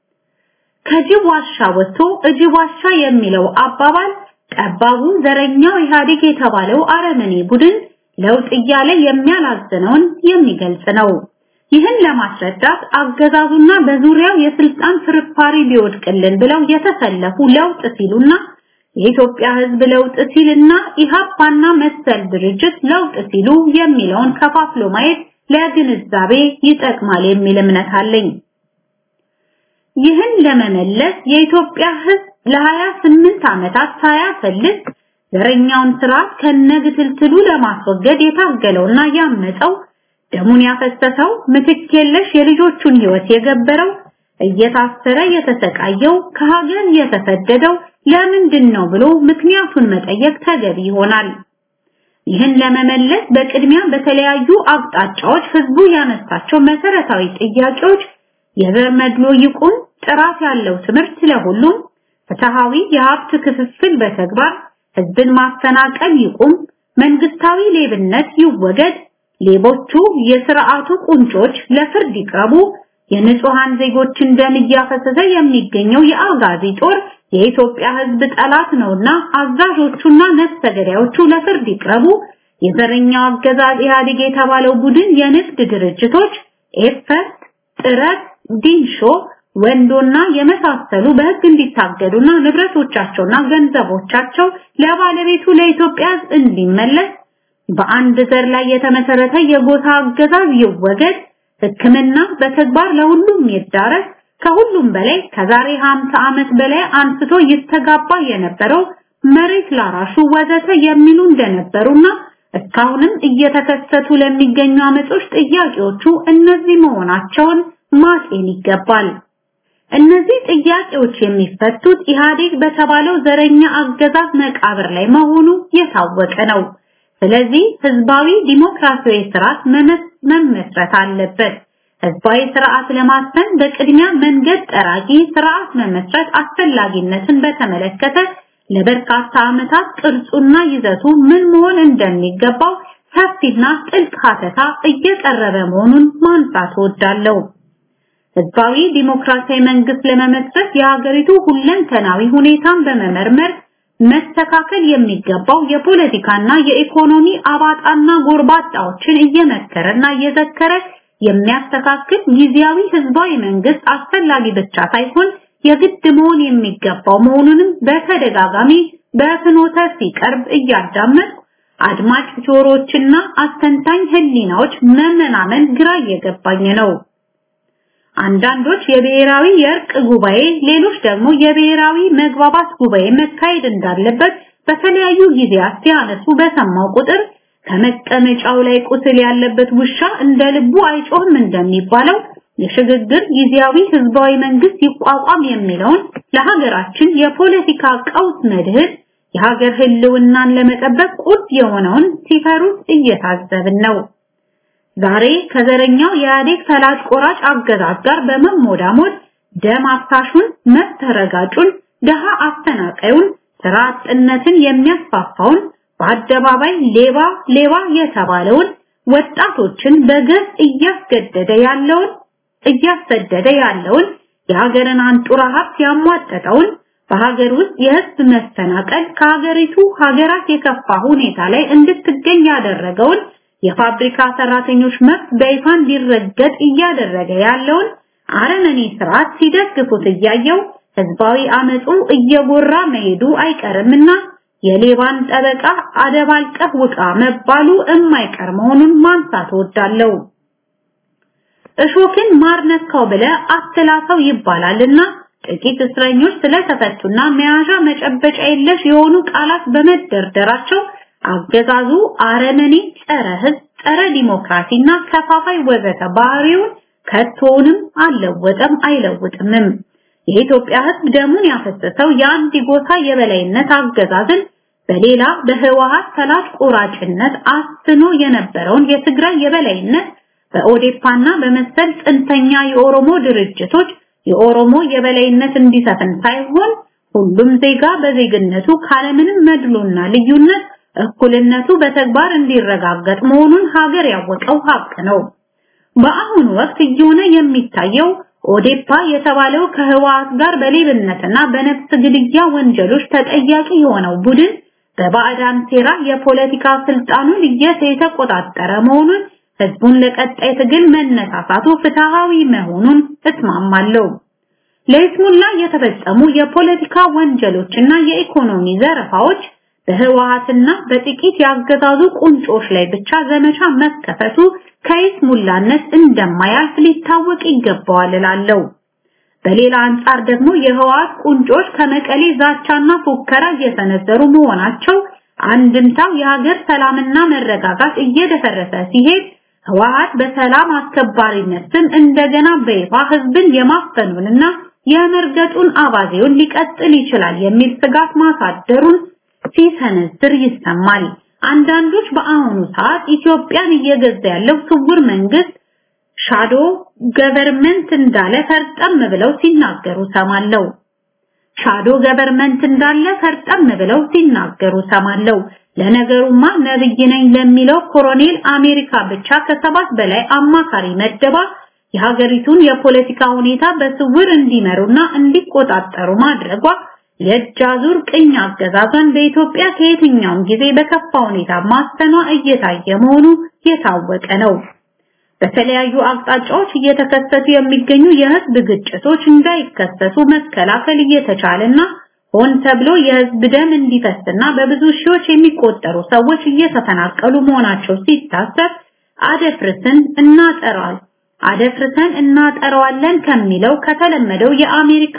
ከጅብ ዋሻ ወጥቶ እጅብ ዋሻ የሚለው አባባል ጠባቡ ዘረኛው ኢህአዴግ የተባለው አረመኔ ቡድን ለውጥ እያለ የሚያላዝነውን የሚገልጽ ነው። ይህን ለማስረዳት አገዛዙና በዙሪያው የስልጣን ፍርፋሪ ቢወድቅልን ብለው የተሰለፉ ለውጥ ሲሉና የኢትዮጵያ ሕዝብ ለውጥ ሲልና ኢሃፓና መሰል ድርጅት ለውጥ ሲሉ የሚለውን ከፋፍሎ ማየት ለግንዛቤ ይጠቅማል የሚል እምነት አለኝ። ይህን ለመመለስ የኢትዮጵያ ሕዝብ ለ28 ዓመታት ሳያፈልግ ዘረኛውን ስርዓት ከነግትልትሉ ለማስወገድ የታገለውና ያመፀው ደሙን ያፈሰሰው ምትክ የለሽ የልጆቹን ህይወት የገበረው እየታሰረ የተሰቃየው ከሀገር የተሰደደው ለምንድን ነው ብሎ ምክንያቱን መጠየቅ ተገቢ ይሆናል። ይህን ለመመለስ በቅድሚያ በተለያዩ አቅጣጫዎች ህዝቡ ያነሳቸው መሰረታዊ ጥያቄዎች የዘር መድሎ ይቁም፣ ጥራት ያለው ትምህርት ለሁሉም፣ ፍትሃዊ የሀብት ክፍፍል በተግባር ህዝብን ማፈናቀል ይቁም፣ መንግስታዊ ሌብነት ይወገድ፣ ሌቦቹ የስርዓቱ ቁንጮች ለፍርድ ይቅረቡ፣ የንጹሃን ዜጎችን ደም እያፈሰሰ የሚገኘው የአጋዚ ጦር የኢትዮጵያ ህዝብ ጠላት ነውና አዛዦቹና ነፍሰ ገዳዮቹ ለፍርድ ይቅረቡ፣ የዘረኛው አገዛዝ ኢህአዴግ የተባለው ቡድን የንግድ ድርጅቶች ኤፈርት፣ ጥረት፣ ዲንሾ፣ ወንዶና የመሳሰሉ በህግ እንዲታገዱና ንብረቶቻቸውና ገንዘቦቻቸው ለባለቤቱ ለኢትዮጵያ ህዝብ እንዲመለስ በአንድ ዘር ላይ የተመሰረተ የጎሳ አገዛዝ ይወገድ፣ ህክምና በተግባር ለሁሉም ይዳረስ፣ ከሁሉም በላይ ከዛሬ 50 ዓመት በላይ አንስቶ ይስተጋባ የነበረው መሬት ላራሹ ወዘተ የሚሉ እንደነበሩና እስካሁንም እየተከሰቱ ለሚገኙ አመጾች ጥያቄዎቹ እነዚህ መሆናቸውን ማጤን ይገባል። እነዚህ ጥያቄዎች የሚፈቱት ኢህአዴግ በተባለው ዘረኛ አገዛዝ መቃብር ላይ መሆኑ የታወቀ ነው። ስለዚህ ህዝባዊ ዲሞክራሲያዊ ስርዓት መመስረት አለበት። ህዝባዊ ስርዓት ለማስፈን በቅድሚያ መንገድ ጠራጊ ስርዓት መመስረት አስፈላጊነትን በተመለከተ ለበርካታ ዓመታት ቅርጹና ይዘቱ ምን መሆን እንደሚገባው ሰፊና ጥልቅ ሀተታ እየቀረበ መሆኑን ማንሳት እወዳለሁ። ህዝባዊ ዲሞክራሲያዊ መንግስት ለመመስረት የሀገሪቱ ሁለንተናዊ ሁኔታን በመመርመር መስተካከል የሚገባው የፖለቲካና የኢኮኖሚ አባጣና ጎርባጣዎችን እየመከረና እየዘከረ የሚያስተካክል ጊዜያዊ ህዝባዊ መንግስት አስፈላጊ ብቻ ሳይሆን የግድ መሆን የሚገባው መሆኑንም በተደጋጋሚ በፍኖተ ሲቀርብ እያዳመጥ አድማጭ ጆሮዎችና አስተንታኝ ህሊናዎች መመናመን ግራ እየገባኝ ነው። አንዳንዶች የብሔራዊ የእርቅ ጉባኤ፣ ሌሎች ደግሞ የብሔራዊ መግባባት ጉባኤ መካሄድ እንዳለበት በተለያዩ ጊዜያት ሲያነሱ በሰማው ቁጥር ከመቀመጫው ላይ ቁስል ያለበት ውሻ እንደ ልቡ አይጮህም እንደሚባለው የሽግግር ጊዜያዊ ህዝባዊ መንግስት ይቋቋም የሚለውን ለሀገራችን የፖለቲካ ቀውስ መድህን የሀገር ህልውናን ለመጠበቅ ቁርጥ የሆነውን ሲፈሩት እየታዘብን ነው። ዛሬ ከዘረኛው የኢህአዴግ ፈላጭ ቆራጭ አገዛዝ ጋር በመሞዳሞድ ደም አፍሳሹን፣ መብት ረጋጩን፣ ደሃ አፈናቃዩን፣ ስራ አጥነትን የሚያስፋፋውን በአደባባይ ሌባ ሌባ የተባለውን ወጣቶችን በገፍ እያስገደደ ያለውን እያሰደደ ያለውን የሀገርን አንጡራ ሀብት ያሟጠጠውን በሀገር ውስጥ የህዝብ መፈናቀል ከሀገሪቱ ሀገራት የከፋ ሁኔታ ላይ እንድትገኝ ያደረገውን የፋብሪካ ሰራተኞች መብት በይፋ እንዲረገጥ እያደረገ ያለውን አረመኔ ስርዓት ሲደግፉት እያየው ህዝባዊ አመፁ እየጎራ መሄዱ አይቀርምና የሌባን ጠበቃ አደባልቀህ ውቃ መባሉ የማይቀር መሆኑን ማንሳት እወዳለሁ። እሾክን ማር ነካው ብለህ አትላሰው ይባላልና ጥቂት እስረኞች ስለተፈቱና መያዣ መጨበጫ የለሽ የሆኑ ቃላት በመደርደራቸው አገዛዙ አረመኔ፣ ጸረ ህዝብ፣ ጸረ ዲሞክራሲና ከፋፋይ ወዘተ ባህሪውን ከቶውንም አልለወጠም አይለውጥምም። የኢትዮጵያ ህዝብ ደሙን ያፈሰሰው የአንድ ጎሳ የበላይነት አገዛዝን በሌላ በህወሓት ሰላጭ ቆራጭነት አስኖ የነበረውን የትግራይ የበላይነት በኦዴፓና በመሰል ጽንፈኛ የኦሮሞ ድርጅቶች የኦሮሞ የበላይነት እንዲሰፍን ሳይሆን ሁሉም ዜጋ በዜግነቱ ካለምንም መድሎና ልዩነት እኩልነቱ በተግባር እንዲረጋገጥ መሆኑን ሀገር ያወቀው ሀቅ ነው። በአሁኑ ወቅት እየሆነ የሚታየው ኦዴፓ የተባለው ከህወሓት ጋር በሌብነትና በነፍስ ግድያ ወንጀሎች ተጠያቂ የሆነው ቡድን በባዕዳን ሴራ የፖለቲካ ስልጣኑን እየተቆጣጠረ መሆኑን ህዝቡን ለቀጣይ ትግል መነሳሳቱ ፍትሃዊ መሆኑን እስማማለሁ። ለይስሙላ የተፈጸሙ የፖለቲካ ወንጀሎችና የኢኮኖሚ ዘረፋዎች በህወሓትና በጥቂት ያገዛዙ ቁንጮች ላይ ብቻ ዘመቻ መከፈቱ ከይስሙላነት እንደማያልፍ ሊታወቅ ይገባዋል እላለሁ። በሌላ አንጻር ደግሞ የህወሓት ቁንጮች ከመቀሌ ዛቻና ፉከራ እየሰነዘሩ መሆናቸው አንድምታው የሀገር ሰላምና መረጋጋት እየደፈረሰ ሲሄድ ህወሓት በሰላም አስከባሪነት ስም እንደገና በይፋ ህዝብን የማፈኑንና የመርገጡን አባዜውን ሊቀጥል ይችላል የሚል ስጋት ማሳደሩን ሲሰነዝር ይሰማል። አንዳንዶች በአሁኑ ሰዓት ኢትዮጵያን እየገዛ ያለው ስውር መንግስት ሻዶ ገቨርመንት እንዳለ ፈርጠም ብለው ሲናገሩ ሰማለው። ሻዶ ገቨርመንት እንዳለ ፈርጠም ብለው ሲናገሩ ሰማለው። ለነገሩማ ነብይ ነኝ ለሚለው ኮሎኔል አሜሪካ ብቻ ከሰባት በላይ አማካሪ መደባ የሀገሪቱን የፖለቲካ ሁኔታ በስውር እንዲመሩና እንዲቆጣጠሩ ማድረጓ የእጅ አዙር ቅኝ አገዛዟን በኢትዮጵያ ከየትኛውም ጊዜ በከፋ ሁኔታ ማስተኗ እየታየ መሆኑ የታወቀ ነው። በተለያዩ አቅጣጫዎች እየተከሰቱ የሚገኙ የህዝብ ግጭቶች እንዳይከሰቱ መከላከል እየተቻለና ሆን ተብሎ የህዝብ ደም እንዲፈስና በብዙ ሺዎች የሚቆጠሩ ሰዎች እየተፈናቀሉ መሆናቸው ሲታሰብ አደፍርስን እናጠራል አደፍርሰን እናጠራዋለን ከሚለው ከተለመደው የአሜሪካ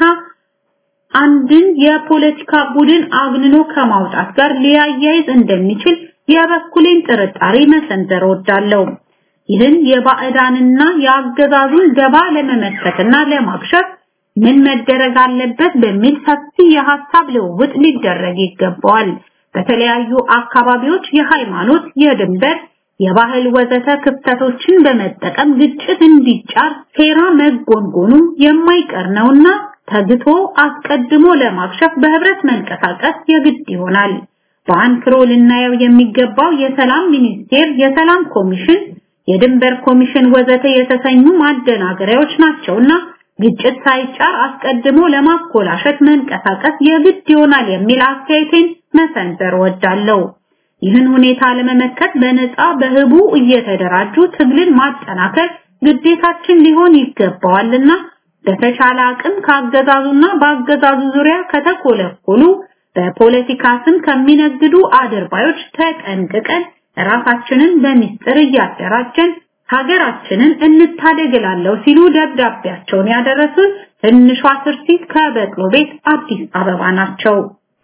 አንድን የፖለቲካ ቡድን አግንኖ ከማውጣት ጋር ሊያያይዝ እንደሚችል የበኩሌን ጥርጣሬ መሰንዘር ወዳለው ይህን የባዕዳንና የአገዛዙን ገባ ለመመከትና ለማክሸፍ ምን መደረግ አለበት በሚል ሰፊ የሐሳብ ልውውጥ ሊደረግ ይገባዋል። በተለያዩ አካባቢዎች የሃይማኖት፣ የድንበር፣ የባህል ወዘተ ክፍተቶችን በመጠቀም ግጭት እንዲጫር ሴራ መጎንጎኑ የማይቀር ነውና ተግቶ አስቀድሞ ለማክሸፍ በህብረት መንቀሳቀስ የግድ ይሆናል። በአንክሮ ልናየው የሚገባው የሰላም ሚኒስቴር፣ የሰላም ኮሚሽን፣ የድንበር ኮሚሽን ወዘተ የተሰኙ ማደናገሪያዎች ናቸውና ግጭት ሳይጫር አስቀድሞ ለማኮላሸት መንቀሳቀስ የግድ ይሆናል የሚል አስተያየቴን መሰንዘር ወዳለው። ይህን ሁኔታ ለመመከት በነፃ በህቡ እየተደራጁ ትግልን ማጠናከር ግዴታችን ሊሆን ይገባዋልና በተቻለ አቅም ካገዛዙና በአገዛዙ ዙሪያ ከተኮለኮሉ በፖለቲካ ስም ከሚነግዱ አድርባዮች ተጠንቅቀን ራሳችንን በሚስጥር እያደራጀን ሀገራችንን እንታደግላለሁ ሲሉ ደብዳቤያቸውን ያደረሱን ትንሿ ትርሲት ከበቅሎ ቤት አዲስ አበባ ናቸው።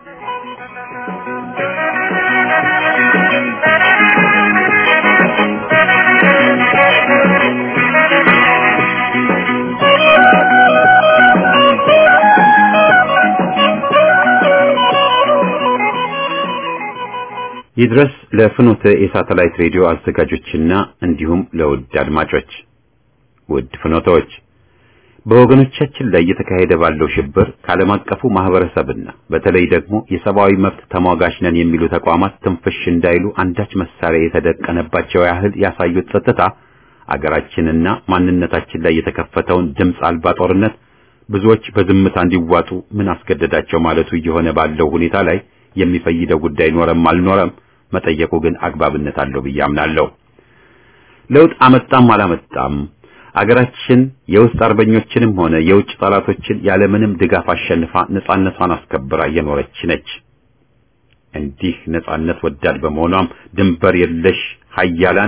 ይድረስ ለፍኖተ የሳተላይት ሬዲዮ አዘጋጆችና እንዲሁም ለውድ አድማጮች። ውድ ፍኖተዎች በወገኖቻችን ላይ እየተካሄደ ባለው ሽብር ከዓለም አቀፉ ማህበረሰብና በተለይ ደግሞ የሰብአዊ መብት ተሟጋች ነን የሚሉ ተቋማት ትንፍሽ እንዳይሉ አንዳች መሳሪያ የተደቀነባቸው ያህል ያሳዩት ጸጥታ አገራችንና ማንነታችን ላይ የተከፈተውን ድምፅ አልባ ጦርነት ብዙዎች በዝምታ እንዲዋጡ ምን አስገደዳቸው ማለቱ እየሆነ ባለው ሁኔታ ላይ የሚፈይደው ጉዳይ ኖረም አልኖረም መጠየቁ ግን አግባብነት አለው ብዬ አምናለሁ። ለውጥ አመጣም አላመጣም አገራችን የውስጥ አርበኞችንም ሆነ የውጭ ጠላቶችን ያለምንም ድጋፍ አሸንፋ ነጻነቷን አስከብራ እየኖረች ነች። እንዲህ ነጻነት ወዳድ በመሆኗም ድንበር የለሽ ሀያላን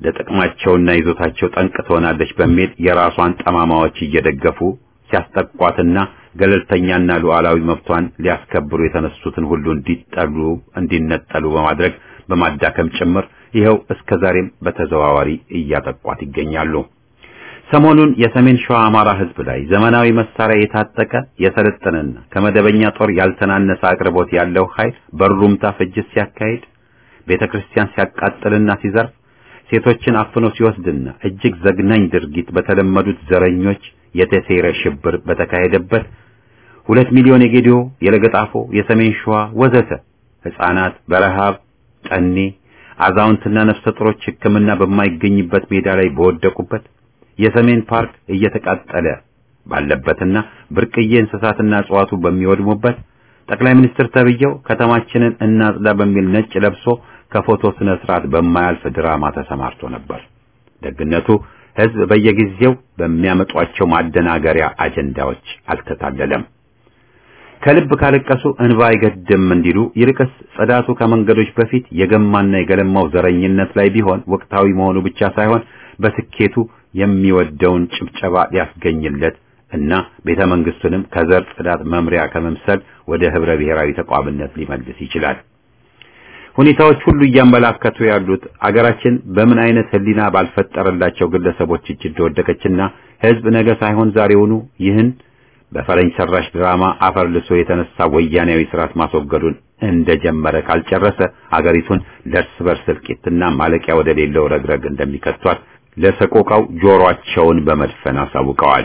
ለጥቅማቸውና ይዞታቸው ጠንቅ ትሆናለች በሚል የራሷን ጠማማዎች እየደገፉ ሲያስጠቋትና ገለልተኛና ሉዓላዊ መብቷን ሊያስከብሩ የተነሱትን ሁሉ እንዲጠሉ እንዲነጠሉ በማድረግ በማዳከም ጭምር ይኸው እስከ ዛሬም በተዘዋዋሪ እያጠቋት ይገኛሉ። ሰሞኑን የሰሜን ሸዋ አማራ ሕዝብ ላይ ዘመናዊ መሳሪያ የታጠቀ የሰለጠነና ከመደበኛ ጦር ያልተናነሰ አቅርቦት ያለው ኃይል በሩምታ ፍጅት ሲያካሂድ፣ ቤተክርስቲያን ሲያቃጥልና ሲዘርፍ፣ ሴቶችን አፍኖ ሲወስድና እጅግ ዘግናኝ ድርጊት በተለመዱት ዘረኞች የተሴረ ሽብር በተካሄደበት ሁለት ሚሊዮን የጌዲዮ፣ የለገጣፎ፣ የሰሜን ሸዋ ወዘተ ሕፃናት በረሃብ ጠኔ፣ አዛውንትና ነፍሰ ጡሮች ሕክምና በማይገኝበት ሜዳ ላይ በወደቁበት የሰሜን ፓርክ እየተቃጠለ ባለበትና ብርቅዬ እንስሳትና እጽዋቱ በሚወድሙበት ጠቅላይ ሚኒስትር ተብየው ከተማችንን እናጽዳ በሚል ነጭ ለብሶ ከፎቶ ስነ ስርዓት በማያልፍ ድራማ ተሰማርቶ ነበር። ደግነቱ ሕዝብ በየጊዜው በሚያመጧቸው ማደናገሪያ አጀንዳዎች አልተታለለም። ከልብ ካለቀሱ እንባ አይገድም እንዲሉ ይልቅስ ጽዳቱ ከመንገዶች በፊት የገማና የገለማው ዘረኝነት ላይ ቢሆን ወቅታዊ መሆኑ ብቻ ሳይሆን በስኬቱ የሚወደውን ጭብጨባ ሊያስገኝለት እና ቤተ መንግስቱንም ከዘር ጽዳት መምሪያ ከመምሰል ወደ ህብረ ብሔራዊ ተቋምነት ሊመልስ ይችላል። ሁኔታዎች ሁሉ እያመላከቱ ያሉት አገራችን በምን አይነት ህሊና ባልፈጠረላቸው ግለሰቦች እጅ እንደወደቀችና ህዝብ ነገ ሳይሆን ዛሬውኑ ይህን በፈረንጅ ሰራሽ ድራማ አፈር ልሶ የተነሳ ወያኔያዊ ስርዓት ማስወገዱን እንደጀመረ ካልጨረሰ አገሪቱን ለእርስ በርስ እልቂትና ማለቂያ ወደ ሌለው ረግረግ እንደሚከቷት ለሰቆቃው ጆሮአቸውን በመድፈን አሳውቀዋል።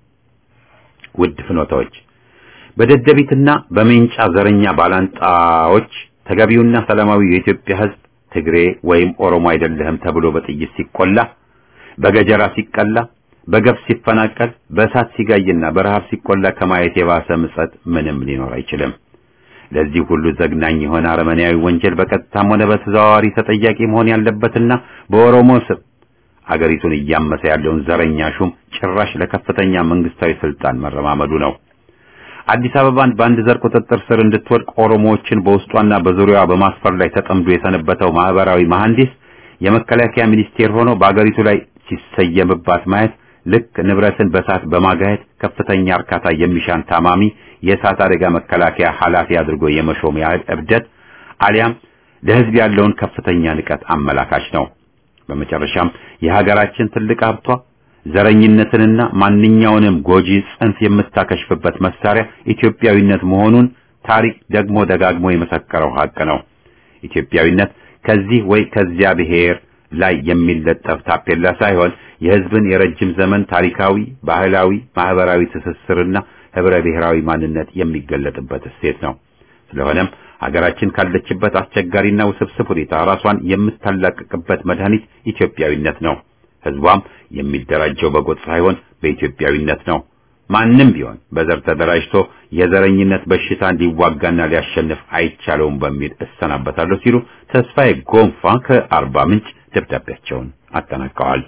ውድ ፍኖታዎች በደደቢትና በሜንጫ ዘረኛ ባላንጣዎች ተገቢውና ሰላማዊ የኢትዮጵያ ህዝብ ትግሬ ወይም ኦሮሞ አይደለህም ተብሎ በጥይት ሲቆላ፣ በገጀራ ሲቀላ፣ በገፍ ሲፈናቀል፣ በእሳት ሲጋይና በረሃብ ሲቆላ ከማየት የባሰ ምጸት ምንም ሊኖር አይችልም። ለዚህ ሁሉ ዘግናኝ የሆነ አረመኔያዊ ወንጀል በቀጥታም ሆነ በተዘዋዋሪ ተጠያቂ መሆን ያለበትና በኦሮሞ ስም አገሪቱን እያመሰ ያለውን ዘረኛ ሹም ጭራሽ ለከፍተኛ መንግስታዊ ስልጣን መረማመዱ ነው። አዲስ አበባን በአንድ ዘር ቁጥጥር ስር እንድትወድቅ ኦሮሞዎችን በውስጧና በዙሪያዋ በማስፈር ላይ ተጠምዶ የሰነበተው ማህበራዊ መሐንዲስ የመከላከያ ሚኒስቴር ሆኖ በአገሪቱ ላይ ሲሰየምባት ማየት ልክ ንብረትን በሳት በማጋየት ከፍተኛ እርካታ የሚሻን ታማሚ የእሳት አደጋ መከላከያ ኃላፊ አድርጎ የመሾም ያህል እብደት አሊያም ለህዝብ ያለውን ከፍተኛ ንቀት አመላካች ነው። በመጨረሻም የሀገራችን ትልቅ ሀብቷ ዘረኝነትንና ማንኛውንም ጎጂ ጽንፍ የምታከሽፍበት መሳሪያ ኢትዮጵያዊነት መሆኑን ታሪክ ደግሞ ደጋግሞ የመሰከረው ሀቅ ነው። ኢትዮጵያዊነት ከዚህ ወይ ከዚያ ብሔር ላይ የሚለጠፍ ታፔላ ሳይሆን የህዝብን የረጅም ዘመን ታሪካዊ፣ ባህላዊ፣ ማህበራዊ ትስስርና ህብረ ብሔራዊ ማንነት የሚገለጥበት እሴት ነው። ስለሆነም ሀገራችን ካለችበት አስቸጋሪና ውስብስብ ሁኔታ ራሷን የምታላቅቅበት መድኃኒት ኢትዮጵያዊነት ነው። ህዝቧም የሚደራጀው በጎጥ ሳይሆን በኢትዮጵያዊነት ነው። ማንም ቢሆን በዘር ተደራጅቶ የዘረኝነት በሽታን ሊዋጋና ሊያሸንፍ አይቻለውም በሚል እሰናበታለሁ ሲሉ ተስፋዬ ጎንፋ ከአርባ ምንጭ ደብዳቤያቸውን አጠናቀዋል።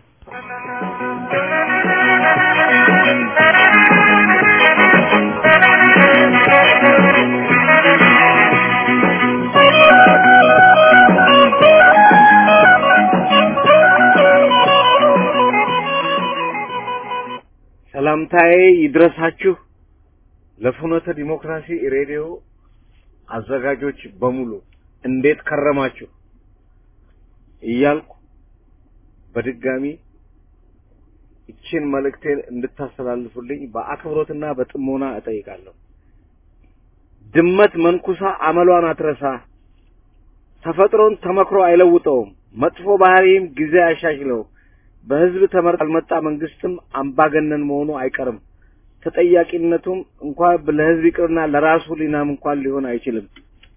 ሰላምታዬ ይድረሳችሁ ለፍኖተ ዲሞክራሲ ሬዲዮ አዘጋጆች በሙሉ እንዴት ከረማችሁ እያልኩ በድጋሚ እችን መልእክቴን እንድታስተላልፉልኝ በአክብሮትና በጥሞና እጠይቃለሁ። ድመት መንኩሳ አመሏን አትረሳ። ተፈጥሮን ተመክሮ አይለውጠውም። መጥፎ ባህሪም ጊዜ አያሻሽለው። በህዝብ ተመርጦ ያልመጣ መንግስትም አምባገነን መሆኑ አይቀርም። ተጠያቂነቱም እንኳን ለህዝብ ይቅርና ለራሱ ሊናም እንኳን ሊሆን አይችልም።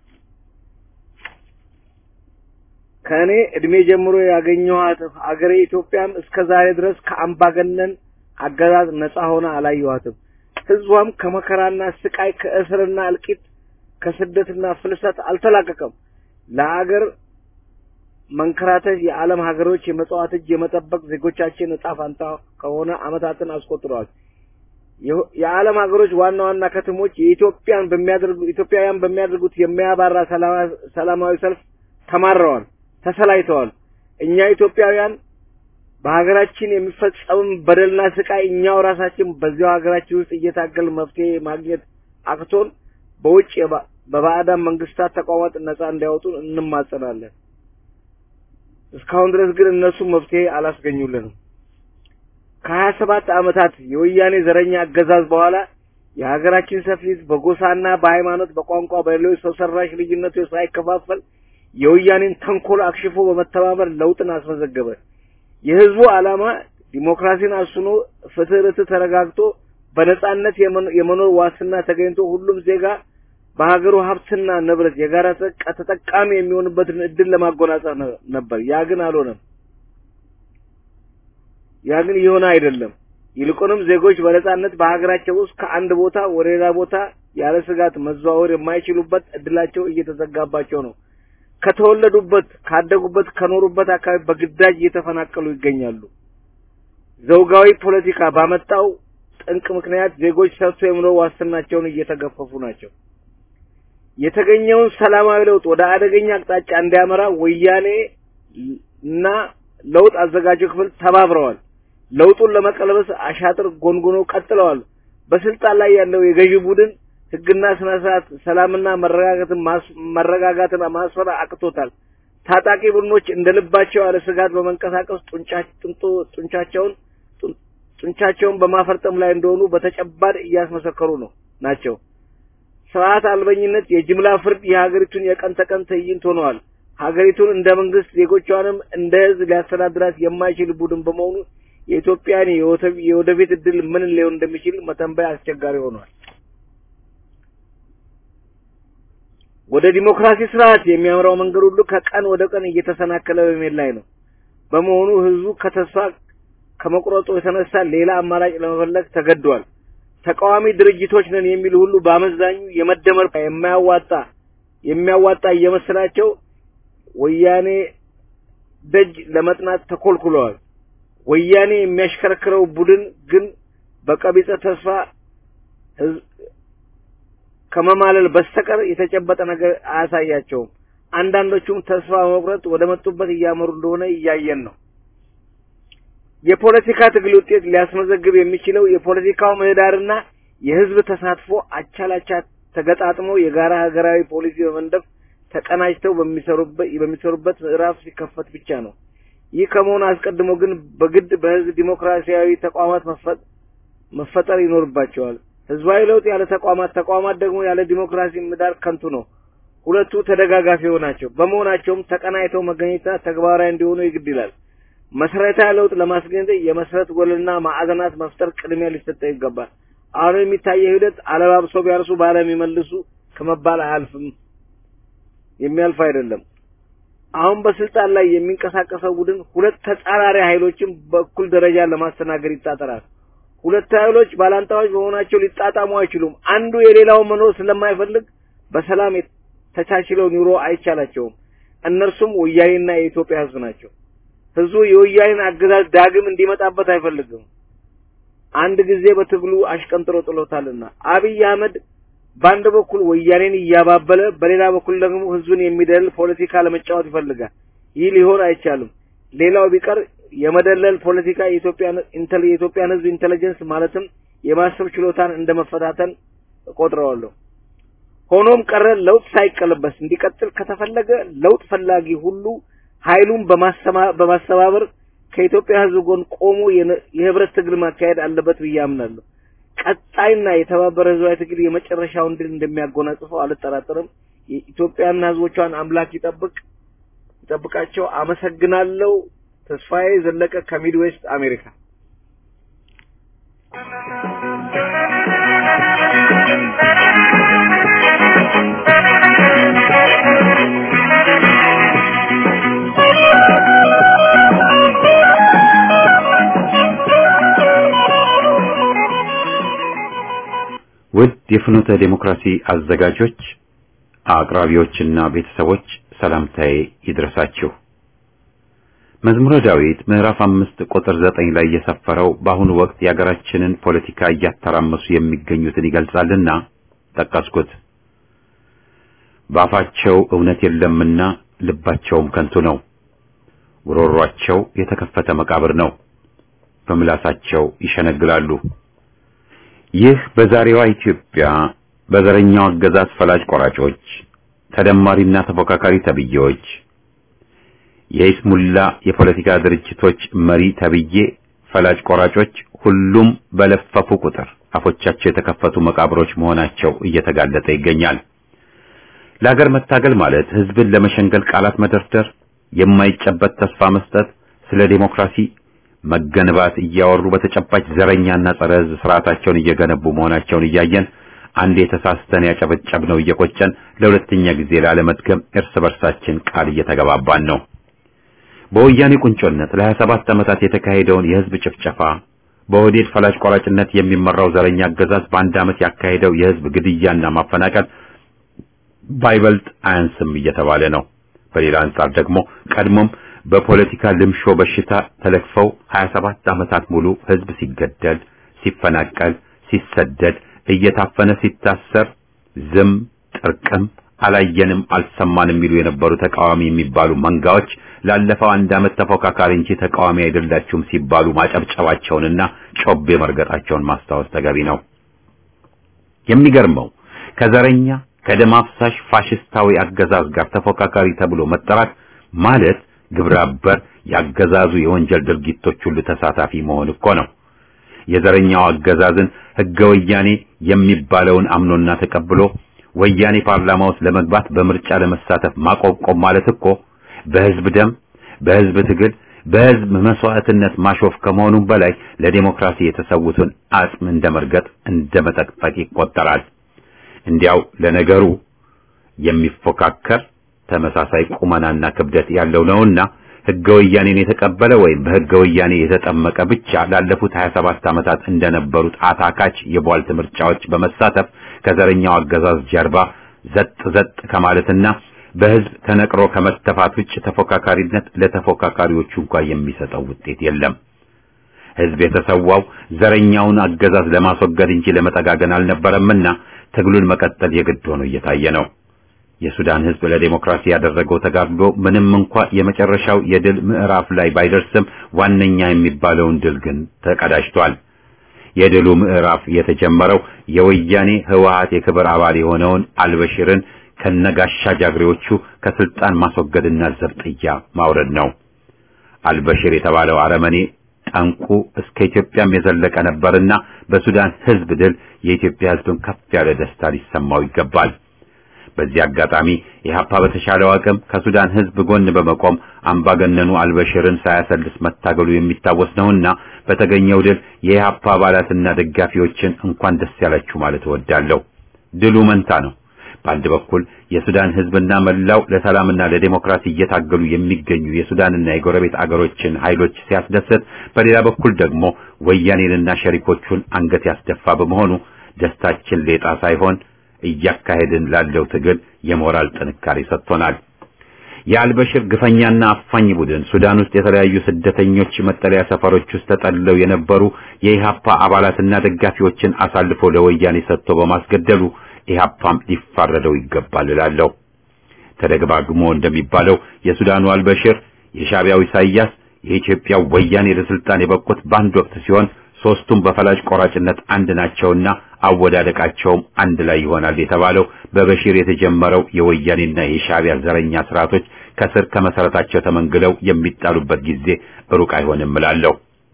ከእኔ እድሜ ጀምሮ ያገኘኋት አገሬ ኢትዮጵያም እስከ ዛሬ ድረስ ከአምባገነን አገዛዝ ነፃ ሆና አላየኋትም። ህዝቧም ከመከራና ስቃይ፣ ከእስርና እልቂት፣ ከስደትና ፍልሰት አልተላቀቀም። ለአገር መንከራተት የዓለም ሀገሮች የመጽዋት እጅ የመጠበቅ ዜጎቻችን እጣ ፋንታ ከሆነ አመታትን አስቆጥረዋል። የዓለም ሀገሮች ዋና ዋና ከተሞች የኢትዮጵያን በሚያደርጉ ኢትዮጵያውያን በሚያደርጉት የሚያባራ ሰላማዊ ሰልፍ ተማረዋል፣ ተሰላይተዋል። እኛ ኢትዮጵያውያን በሀገራችን የሚፈጸም በደልና ስቃይ እኛው ራሳችን በዚያው ሀገራችን ውስጥ እየታገል መፍትሄ ማግኘት አቅቶን በውጭ በባዕዳን መንግስታት ተቋማት ነጻ እንዲያወጡን እንማጸናለን። እስካሁን ድረስ ግን እነሱ መፍትሄ አላስገኙልንም። ከሀያ ሰባት ዓመታት የወያኔ ዘረኛ አገዛዝ በኋላ የሀገራችን ሰፊ ሕዝብ በጎሳና በሃይማኖት፣ በቋንቋ፣ በሌሎች ሰው ሰራሽ ልዩነቶች ሳይከፋፈል የወያኔን ተንኮል አክሽፎ በመተባበር ለውጥን አስመዘገበ። የህዝቡ ዓላማ ዲሞክራሲን አስኖ ፍትህ፣ ርትዕ ተረጋግጦ በነጻነት የመኖር ዋስትና ተገኝቶ ሁሉም ዜጋ በሀገሩ ሀብትና ንብረት የጋራ ተጠቃሚ የሚሆንበትን እድል ለማጎናጸፍ ነበር። ያ ግን አልሆነም። ያ ግን የሆነ አይደለም። ይልቁንም ዜጎች በነጻነት በሀገራቸው ውስጥ ከአንድ ቦታ ወደ ሌላ ቦታ ያለ ስጋት መዘዋወር የማይችሉበት እድላቸው እየተዘጋባቸው ነው። ከተወለዱበት፣ ካደጉበት፣ ከኖሩበት አካባቢ በግዳጅ እየተፈናቀሉ ይገኛሉ። ዘውጋዊ ፖለቲካ ባመጣው ጠንቅ ምክንያት ዜጎች ሰርቶ የመኖር ዋስትናቸውን እየተገፈፉ ናቸው። የተገኘውን ሰላማዊ ለውጥ ወደ አደገኛ አቅጣጫ እንዲያመራ ወያኔ እና ለውጥ አዘጋጁ ክፍል ተባብረዋል። ለውጡን ለመቀልበስ አሻጥር ጎንጉኖ ቀጥለዋል። በስልጣን ላይ ያለው የገዢ ቡድን ሕግና ስነ ስርዓት፣ ሰላምና መረጋጋትን መረጋጋትን ማስፈር አቅቶታል። ታጣቂ ቡድኖች እንደ ልባቸው ያለ ስጋት በመንቀሳቀስ ጡንቻቸውን ጡንቻቸውን በማፈርጠም ላይ እንደሆኑ በተጨባጭ እያስመሰከሩ ነው ናቸው። ስርዓት አልበኝነት፣ የጅምላ ፍርድ የሀገሪቱን የቀን ተቀን ትዕይንት ሆነዋል። ሀገሪቱን እንደ መንግስት ዜጎቿንም እንደ ህዝብ ሊያስተዳድራት የማይችል ቡድን በመሆኑ የኢትዮጵያን የወደፊት እድል ምን ሊሆን እንደሚችል መተንበይ አስቸጋሪ ሆኗል። ወደ ዲሞክራሲ ስርዓት የሚያምራው መንገድ ሁሉ ከቀን ወደ ቀን እየተሰናከለ በመሄድ ላይ ነው። በመሆኑ ህዝቡ ከተስፋ ከመቁረጡ የተነሳ ሌላ አማራጭ ለመፈለግ ተገዷል። ተቃዋሚ ድርጅቶች ነን የሚሉ ሁሉ በአመዛኙ የመደመር የማያዋጣ የሚያዋጣ እየመሰላቸው ወያኔ ደጅ ለመጥናት ተኮልኩለዋል። ወያኔ የሚያሽከረክረው ቡድን ግን በቀቢጸ ተስፋ ከመማለል በስተቀር የተጨበጠ ነገር አያሳያቸውም። አንዳንዶቹም ተስፋ በመቁረጥ ወደ መጡበት እያመሩ እንደሆነ እያየን ነው። የፖለቲካ ትግል ውጤት ሊያስመዘግብ የሚችለው የፖለቲካው ምህዳርና የህዝብ ተሳትፎ አቻላቻ ተገጣጥመው የጋራ ሀገራዊ ፖሊሲ በመንደፍ ተቀናጅተው በሚሰሩበት በሚሰሩበት ምዕራፍ ሲከፈት ብቻ ነው። ይህ ከመሆኑ አስቀድሞ ግን በግድ በህዝብ ዲሞክራሲያዊ ተቋማት መፈጠር ይኖርባቸዋል። ህዝባዊ ለውጥ ያለ ተቋማት፣ ተቋማት ደግሞ ያለ ዲሞክራሲ ምህዳር ከንቱ ነው። ሁለቱ ተደጋጋፊ ናቸው። በመሆናቸውም ተቀናይተው መገኘትና ተግባራዊ እንዲሆኑ ይግድ ይላል። መሰረታዊ ለውጥ ለማስገኘት የመሰረት ጎልና ማዕዘናት መፍጠር ቅድሚያ ሊሰጠው ይገባል። አሁን የሚታየው ሂደት አለባብሰው ቢያርሱ ባለም ይመልሱ ከመባል አያልፍም፣ የሚያልፍ አይደለም። አሁን በስልጣን ላይ የሚንቀሳቀሰው ቡድን ሁለት ተጻራሪ ኃይሎችን በእኩል ደረጃ ለማስተናገድ ይጣጠራል። ሁለት ኃይሎች ባላንጣዎች በመሆናቸው ሊጣጣሙ አይችሉም። አንዱ የሌላውን መኖር ስለማይፈልግ በሰላም ተቻችለው ኑሮ አይቻላቸውም። እነርሱም ወያኔና የኢትዮጵያ ህዝብ ናቸው። ህዝቡ የወያኔን አገዛዝ ዳግም እንዲመጣበት አይፈልግም። አንድ ጊዜ በትግሉ አሽቀንጥሮ ጥሎታልና። አብይ አህመድ በአንድ በኩል ወያኔን እያባበለ በሌላ በኩል ደግሞ ህዝብን የሚደልል ፖለቲካ ለመጫወት ይፈልጋል። ይህ ሊሆን አይቻልም። ሌላው ቢቀር የመደለል ፖለቲካ የኢትዮጵያን የኢትዮጵያን ህዝብ ኢንተለጀንስ ማለትም የማሰብ ችሎታን እንደመፈታተን እቆጥረዋለሁ። ሆኖም ቀረ ለውጥ ሳይቀለበስ እንዲቀጥል ከተፈለገ ለውጥ ፈላጊ ሁሉ ኃይሉን በማስተባበር ከኢትዮጵያ ህዝብ ጎን ቆሞ የህብረት ትግል ማካሄድ አለበት ብዬ አምናለሁ። ቀጣይና የተባበረ ህዝባዊ ትግል የመጨረሻውን ድል እንደሚያጎናጽፈው አልጠራጠርም። የኢትዮጵያና ህዝቦቿን አምላክ ይጠብቅ ይጠብቃቸው። አመሰግናለሁ። ተስፋዬ ዘለቀ ከሚድዌስት አሜሪካ። ውድ የፍኖተ ዴሞክራሲ አዘጋጆች፣ አቅራቢዎችና ቤተሰቦች ሰላምታዬ ይድረሳችሁ። መዝሙረ ዳዊት ምዕራፍ አምስት ቁጥር ዘጠኝ ላይ የሰፈረው በአሁኑ ወቅት የሀገራችንን ፖለቲካ እያተራመሱ የሚገኙትን ይገልጻልና ጠቀስኩት። በአፋቸው እውነት የለምና ልባቸውም ከንቱ ነው። ጉሮሯቸው የተከፈተ መቃብር ነው። በምላሳቸው ይሸነግላሉ። ይህ በዛሬዋ ኢትዮጵያ በዘረኛው አገዛዝ ፈላጭ ቆራጮች፣ ተደማሪና ተፎካካሪ ተብዬዎች፣ የኢስሙላ የፖለቲካ ድርጅቶች መሪ ተብዬ ፈላጭ ቆራጮች ሁሉም በለፈፉ ቁጥር አፎቻቸው የተከፈቱ መቃብሮች መሆናቸው እየተጋለጠ ይገኛል። ለሀገር መታገል ማለት ህዝብን ለመሸንገል ቃላት መደርደር፣ የማይጨበት ተስፋ መስጠት፣ ስለ ዴሞክራሲ መገንባት እያወሩ በተጨባጭ ዘረኛና ጸረ ህዝብ ስርዓታቸውን እየገነቡ መሆናቸውን እያየን አንድ የተሳስተን ያጨበጨብነው እየቆጨን ለሁለተኛ ጊዜ ላለመድገም እርስ በርሳችን ቃል እየተገባባን ነው። በወያኔ ቁንጮነት ለ27 ዓመታት የተካሄደውን የህዝብ ጭፍጨፋ በኦህዴድ ፈላጭ ቆራጭነት የሚመራው ዘረኛ አገዛዝ በአንድ ዓመት ያካሄደው የህዝብ ግድያና ማፈናቀል ባይበልጥ አያንስም እየተባለ ነው። በሌላ አንጻር ደግሞ ቀድሞም በፖለቲካ ልምሾ በሽታ ተለክፈው 27 ዓመታት ሙሉ ህዝብ ሲገደል፣ ሲፈናቀል፣ ሲሰደድ፣ እየታፈነ ሲታሰር ዝም ጥርቅም አላየንም አልሰማንም የሚሉ የነበሩ ተቃዋሚ የሚባሉ መንጋዎች ላለፈው አንድ ዓመት ተፎካካሪ እንጂ ተቃዋሚ አይደላችሁም ሲባሉ ማጨብጨባቸውንና ጮቤ መርገጣቸውን ማስታወስ ተገቢ ነው። የሚገርመው ከዘረኛ ከደም አፍሳሽ ፋሽስታዊ አገዛዝ ጋር ተፎካካሪ ተብሎ መጠራት ማለት ግብረ አበር ያገዛዙ የወንጀል ድርጊቶች ሁሉ ተሳታፊ መሆን እኮ ነው። የዘረኛው አገዛዝን ህገ ወያኔ የሚባለውን አምኖና ተቀብሎ ወያኔ ፓርላማ ውስጥ ለመግባት በምርጫ ለመሳተፍ ማቆብቆብ ማለት እኮ በህዝብ ደም፣ በህዝብ ትግል፣ በህዝብ መስዋዕትነት ማሾፍ ከመሆኑም በላይ ለዲሞክራሲ የተሰዉትን አጽም እንደመርገጥ እንደመጠቅጠቅ ይቆጠራል። እንዲያው ለነገሩ የሚፎካከር ተመሳሳይ ቁመናና ክብደት ያለው ነውና ህገ ወያኔን የተቀበለ ወይም በህገ ወያኔ የተጠመቀ ብቻ ላለፉት 27 ዓመታት እንደነበሩት አታካች የቧልት ምርጫዎች በመሳተፍ ከዘረኛው አገዛዝ ጀርባ ዘጥ ዘጥ ከማለትና በህዝብ ተነቅሮ ከመተፋት ውጭ ተፎካካሪነት ለተፎካካሪዎቹ እንኳን የሚሰጠው ውጤት የለም። ህዝብ የተሰዋው ዘረኛውን አገዛዝ ለማስወገድ እንጂ ለመጠጋገን አልነበረምና ትግሉን መቀጠል የግድ ሆኖ እየታየ ነው። የሱዳን ህዝብ ለዲሞክራሲ ያደረገው ተጋድሎ ምንም እንኳ የመጨረሻው የድል ምዕራፍ ላይ ባይደርስም ዋነኛ የሚባለውን ድል ግን ተቀዳጅቷል። የድሉ ምዕራፍ የተጀመረው የወያኔ ህወሓት የክብር አባል የሆነውን አልበሽርን ከነጋሻ ጃግሬዎቹ ከስልጣን ማስወገድና ዘብጥያ ማውረድ ነው። አልበሽር የተባለው አረመኔ ጠንቁ እስከ ኢትዮጵያም የዘለቀ ነበርና በሱዳን ህዝብ ድል የኢትዮጵያ ህዝብን ከፍ ያለ ደስታ ሊሰማው ይገባል። በዚህ አጋጣሚ ኢህአፓ በተሻለው አቅም ከሱዳን ህዝብ ጎን በመቆም አምባገነኑ አልበሽርን ሳያሰልስ መታገሉ የሚታወስ ነውና በተገኘው ድል የኢህአፓ አባላትና ደጋፊዎችን እንኳን ደስ ያላችሁ ማለት እወዳለሁ። ድሉ መንታ ነው። በአንድ በኩል የሱዳን ህዝብና መላው ለሰላምና ለዲሞክራሲ እየታገሉ የሚገኙ የሱዳንና የጎረቤት አገሮችን ኃይሎች ሲያስደስት፣ በሌላ በኩል ደግሞ ወያኔንና ሸሪኮቹን አንገት ያስደፋ በመሆኑ ደስታችን ሌጣ ሳይሆን እያካሄድን ላለው ትግል የሞራል ጥንካሬ ሰጥቶናል። የአልበሽር ግፈኛና አፋኝ ቡድን ሱዳን ውስጥ የተለያዩ ስደተኞች መጠለያ ሰፈሮች ውስጥ ተጠልለው የነበሩ የኢሃፓ አባላትና ደጋፊዎችን አሳልፎ ለወያኔ ሰጥቶ በማስገደሉ ኢሃፓም ሊፋረደው ይገባል እላለሁ። ተደግባግሞ እንደሚባለው የሱዳኑ አልበሽር፣ የሻቢያው ኢሳያስ፣ የኢትዮጵያው ወያኔ ለስልጣን የበቁት በአንድ ወቅት ሲሆን ሶስቱም በፈላጭ ቆራጭነት አንድ ናቸውና አወዳደቃቸውም አንድ ላይ ይሆናል የተባለው በበሽር የተጀመረው የወያኔና የሻቢያ ዘረኛ ስርዓቶች ከስር ከመሰረታቸው ተመንግለው የሚጣሉበት ጊዜ ሩቅ አይሆንም እላለሁ።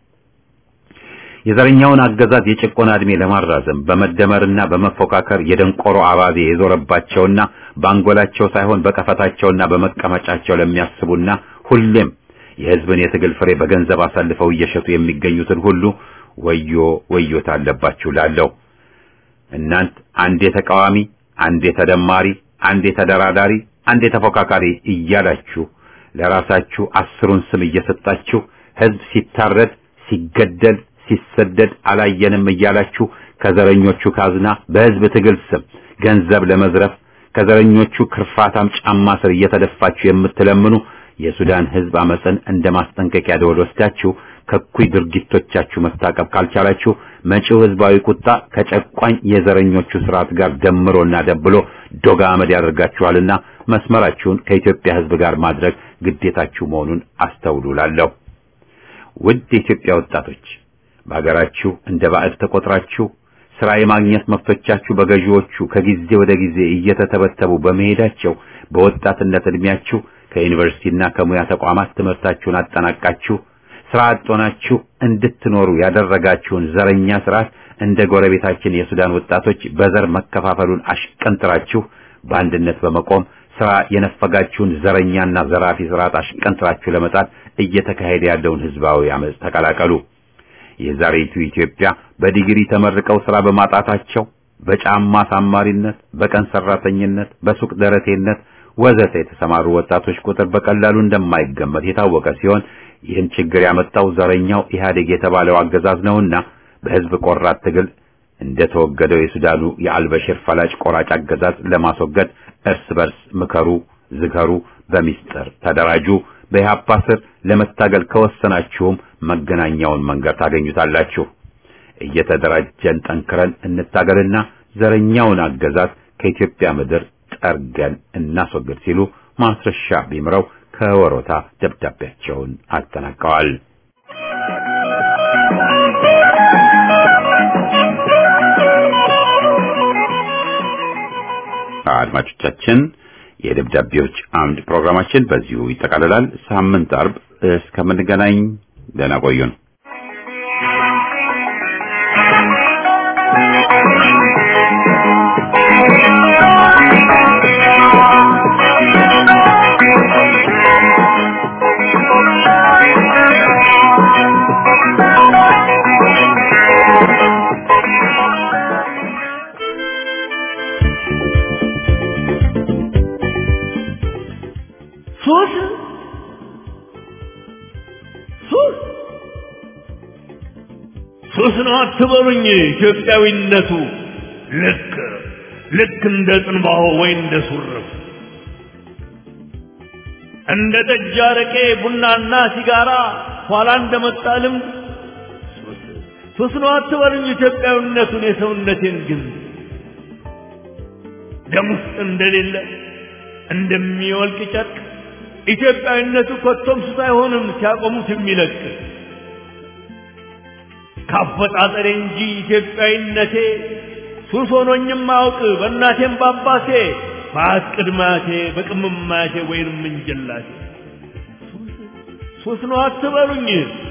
የዘረኛውን አገዛዝ የጭቆና ዕድሜ ለማራዘም በመደመርና በመፎካከር የደንቆሮ አባዜ የዞረባቸውና በአንጎላቸው ሳይሆን በቀፈታቸውና በመቀመጫቸው ለሚያስቡና ሁሌም የሕዝብን የትግል ፍሬ በገንዘብ አሳልፈው እየሸጡ የሚገኙትን ሁሉ ወዮ ወዮታ አለባችሁ ላለው እናንት አንዴ ተቃዋሚ፣ አንዴ ተደማሪ፣ አንዴ ተደራዳሪ፣ አንዴ ተፎካካሪ እያላችሁ ለራሳችሁ አስሩን ስም እየሰጣችሁ ሕዝብ ሲታረድ፣ ሲገደል፣ ሲሰደድ አላየንም እያላችሁ ከዘረኞቹ ካዝና በሕዝብ ትግል ስም ገንዘብ ለመዝረፍ ከዘረኞቹ ክርፋታም ጫማ ስር እየተደፋችሁ የምትለምኑ የሱዳን ሕዝብ አመፅን እንደ ማስጠንቀቂያ ደወል ወስዳችሁ ከኩይ ድርጊቶቻችሁ መታቀብ ካልቻላችሁ መጪው ህዝባዊ ቁጣ ከጨቋኝ የዘረኞቹ ስርዓት ጋር ደምሮና ደብሎ ዶጋ አመድ ያደርጋችኋልና መስመራችሁን ከኢትዮጵያ ሕዝብ ጋር ማድረግ ግዴታችሁ መሆኑን አስተውሉላለሁ። ውድ የኢትዮጵያ ወጣቶች በሀገራችሁ እንደ ባዕድ ተቆጥራችሁ ስራ የማግኘት መብቶቻችሁ በገዢዎቹ ከጊዜ ወደ ጊዜ እየተተበተቡ በመሄዳቸው በወጣትነት እድሜያችሁ ከዩኒቨርሲቲና ከሙያ ተቋማት ትምህርታችሁን አጠናቃችሁ ስራ አጥ ሆናችሁ እንድትኖሩ ያደረጋችሁን ዘረኛ ስርዓት እንደ ጎረቤታችን የሱዳን ወጣቶች በዘር መከፋፈሉን አሽቀንጥራችሁ በአንድነት በመቆም ስራ የነፈጋችሁን ዘረኛና ዘራፊ ስርዓት አሽቀንጥራችሁ ለመጣል እየተካሄደ ያለውን ህዝባዊ አመጽ ተቀላቀሉ። የዛሬቱ ኢትዮጵያ በዲግሪ ተመርቀው ስራ በማጣታቸው በጫማ ሳማሪነት፣ በቀን ሰራተኝነት፣ በሱቅ ደረቴነት ወዘተ የተሰማሩ ወጣቶች ቁጥር በቀላሉ እንደማይገመት የታወቀ ሲሆን ይህን ችግር ያመጣው ዘረኛው ኢህአዴግ የተባለው አገዛዝ ነውና በህዝብ ቆራጥ ትግል እንደተወገደው የሱዳኑ የአልበሽር ፈላጭ ቆራጭ አገዛዝ ለማስወገድ እርስ በርስ ምከሩ፣ ዝከሩ፣ በሚስጥር ተደራጁ። በኢህአፓ ስር ለመታገል ከወሰናችሁም መገናኛውን መንገድ ታገኙታላችሁ። እየተደራጀን ጠንክረን እንታገልና ዘረኛውን አገዛዝ ከኢትዮጵያ ምድር ጠርገን እናስወግድ ሲሉ ማስረሻ ቢምረው ከወሮታ ደብዳቤያቸውን አጠናቀዋል። አድማጮቻችን የደብዳቤዎች አምድ ፕሮግራማችን በዚሁ ይጠቃልላል። ሳምንት አርብ እስከምንገናኝ ደህና ቆዩን። ሱስ ሱስ ሱስ ነው አትበሉኝ። ኢትዮጵያዊነቱ ልክ ልክ እንደ ጽንባሆ ወይ እንደ ሱርፍ እንደ ጠጅ፣ አረቄ፣ ቡናና ሲጋራ ኋላ እንደመጣ ልምድ ሱስ ሱስ ነው አትበሉኝ። ኢትዮጵያዊነቱን የሰውነቴን ግን ደም ውስጥ እንደሌለ እንደሚወልቅ ጨርቅ ኢትዮጵያዊነቱ ኮቶም ሱስ አይሆንም ሲያቆሙት የሚለቅ ካፈጣጠሬ እንጂ ኢትዮጵያዊነቴ ሱስ ሆኖኝም አውቅ በእናቴም በአባቴ በአት ቅድማቴ በቅምማቴ ወይንም እንጀላቴ ሱስ ነው አትበሉኝ።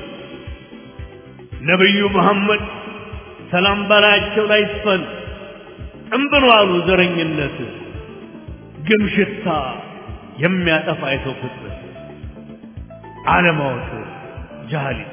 ነቢዩ መሐመድ ሰላም በላያቸው ላይ ይስፈን ጥንብን አሉ ዘረኝነት ግም ሽታ የሚያጠፋ የሰው ፍጥረት አለማወቅ ጃሃሊት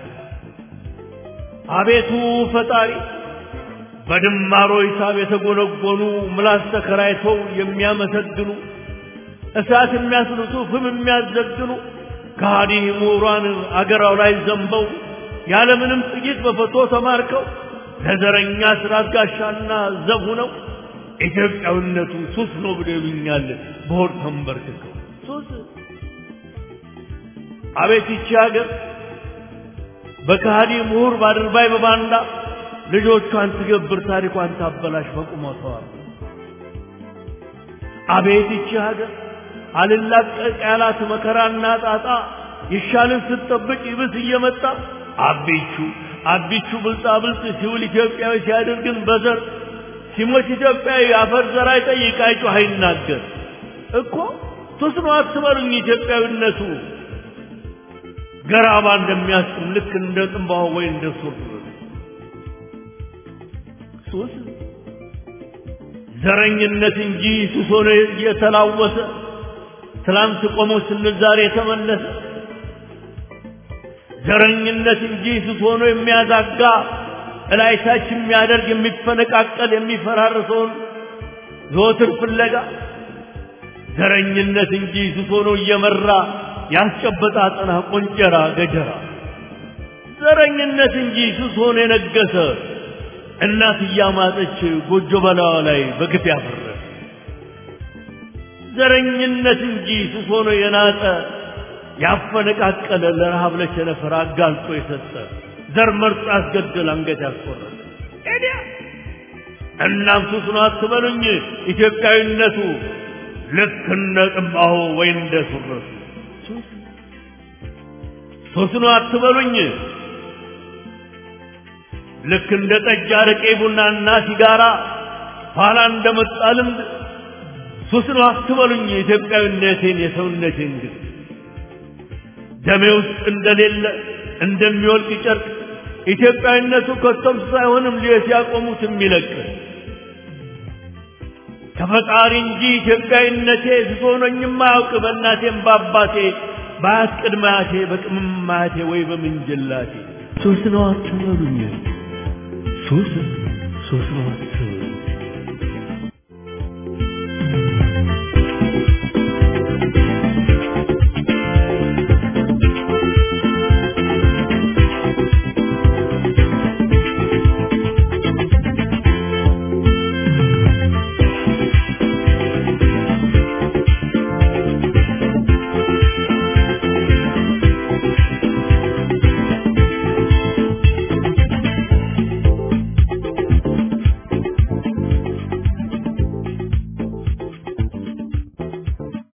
አቤቱ ፈጣሪ በድማሮ ሂሳብ የተጎነጎኑ ምላስ ተከራይተው የሚያመሰግኑ እሳት የሚያስልሱ ፍም የሚያዘግኑ ከሃዲ ምሁራን አገራው ላይ ዘንበው ያለምንም ጥይት በፈቶ ተማርከው ለዘረኛ ስርዓት ጋሻና ዘብ ሆነው ኢትዮጵያዊነቱ ሱስ ነው ብሎ ይሉኛል በሆድ ተንበርክከው ሱስ አቤት ይቺ ሀገር በከሃዲ ምሁር ባድርባይ በባንዳ ልጆቿን ትገብር ታሪኳን ታበላሽ በቁመቷ አቤት ይቺ ሀገር አልላቀቅ ያላት መከራና ጣጣ ይሻልን ስትጠብቅ ይብስ እየመጣ አቢቹ አቢቹ ብልጣ ብልጥ ሲውል ኢትዮጵያዊ ሲያደርግን በዘር ሲሞት ኢትዮጵያዊ አፈር ዘር አይጠይቅ አይጮህ አይናገር እኮ ሱስ ነው አትበሉኝ ኢትዮጵያዊነቱ ገራባ እንደሚያስጥም ልክ እንደ ጥንባሆ ወይ እንደ ሱር ሱስ ዘረኝነት እንጂ ሱስ ሆኖ የተላወሰ ትላንት ቆሞ ስንል ዛሬ የተመለሰ ዘረኝነት እንጂ ሱስ ሆኖ የሚያዛጋ እላይታች የሚያደርግ የሚፈነቃቀል የሚፈራርሰውን ዘወትር ፍለጋ ዘረኝነት እንጂ ሱስ ሆኖ እየመራ ያስጨበጣ አጠና ቆንጨራ ገጀራ ዘረኝነት እንጂ ሱስ ሆኖ የነገሰ እናት እያማጠች ጎጆ በላዋ ላይ በግፍ ያፈረ ዘረኝነት እንጂ ሱስ ሆኖ የናጠ ያፈነቃቀለ ለረሃብ ለቸነፈር አጋልጦ የሰጠ ዘር መርጦ ያስገደል አንገት ያስቆረጠ ኤዲያ እናም ሱስ ነው አትበሉኝ ኢትዮጵያዊነቱ ልክ እንደ ጥባሆ ወይ እንደ ሱረቱ ሱስ ነው አትበሉኝ ልክ እንደ ጠጅ አረቄ ቡናና ሲጋራ ኋላ እንደመጣ ልምድ ሱስ ነው አትበሉኝ የኢትዮጵያዊነቴን የሰውነቴን ግን ደሜ ውስጥ እንደሌለ እንደሚወልቅ ጨርቅ ኢትዮጵያዊነቱ ከቶም ሳይሆንም ሊየት ያቆሙት የሚለቅ ከፈጣሪ እንጂ ኢትዮጵያዊነቴ ስሶ ሆኖኝም አያውቅ በእናቴም በአባቴ በአያት ቅድመ አያቴ በቅምም አያቴ ወይ በምንጅላቴ ሱስ ነው አትበሉኝ ሱስ ሱስ ነው አትበሉኝ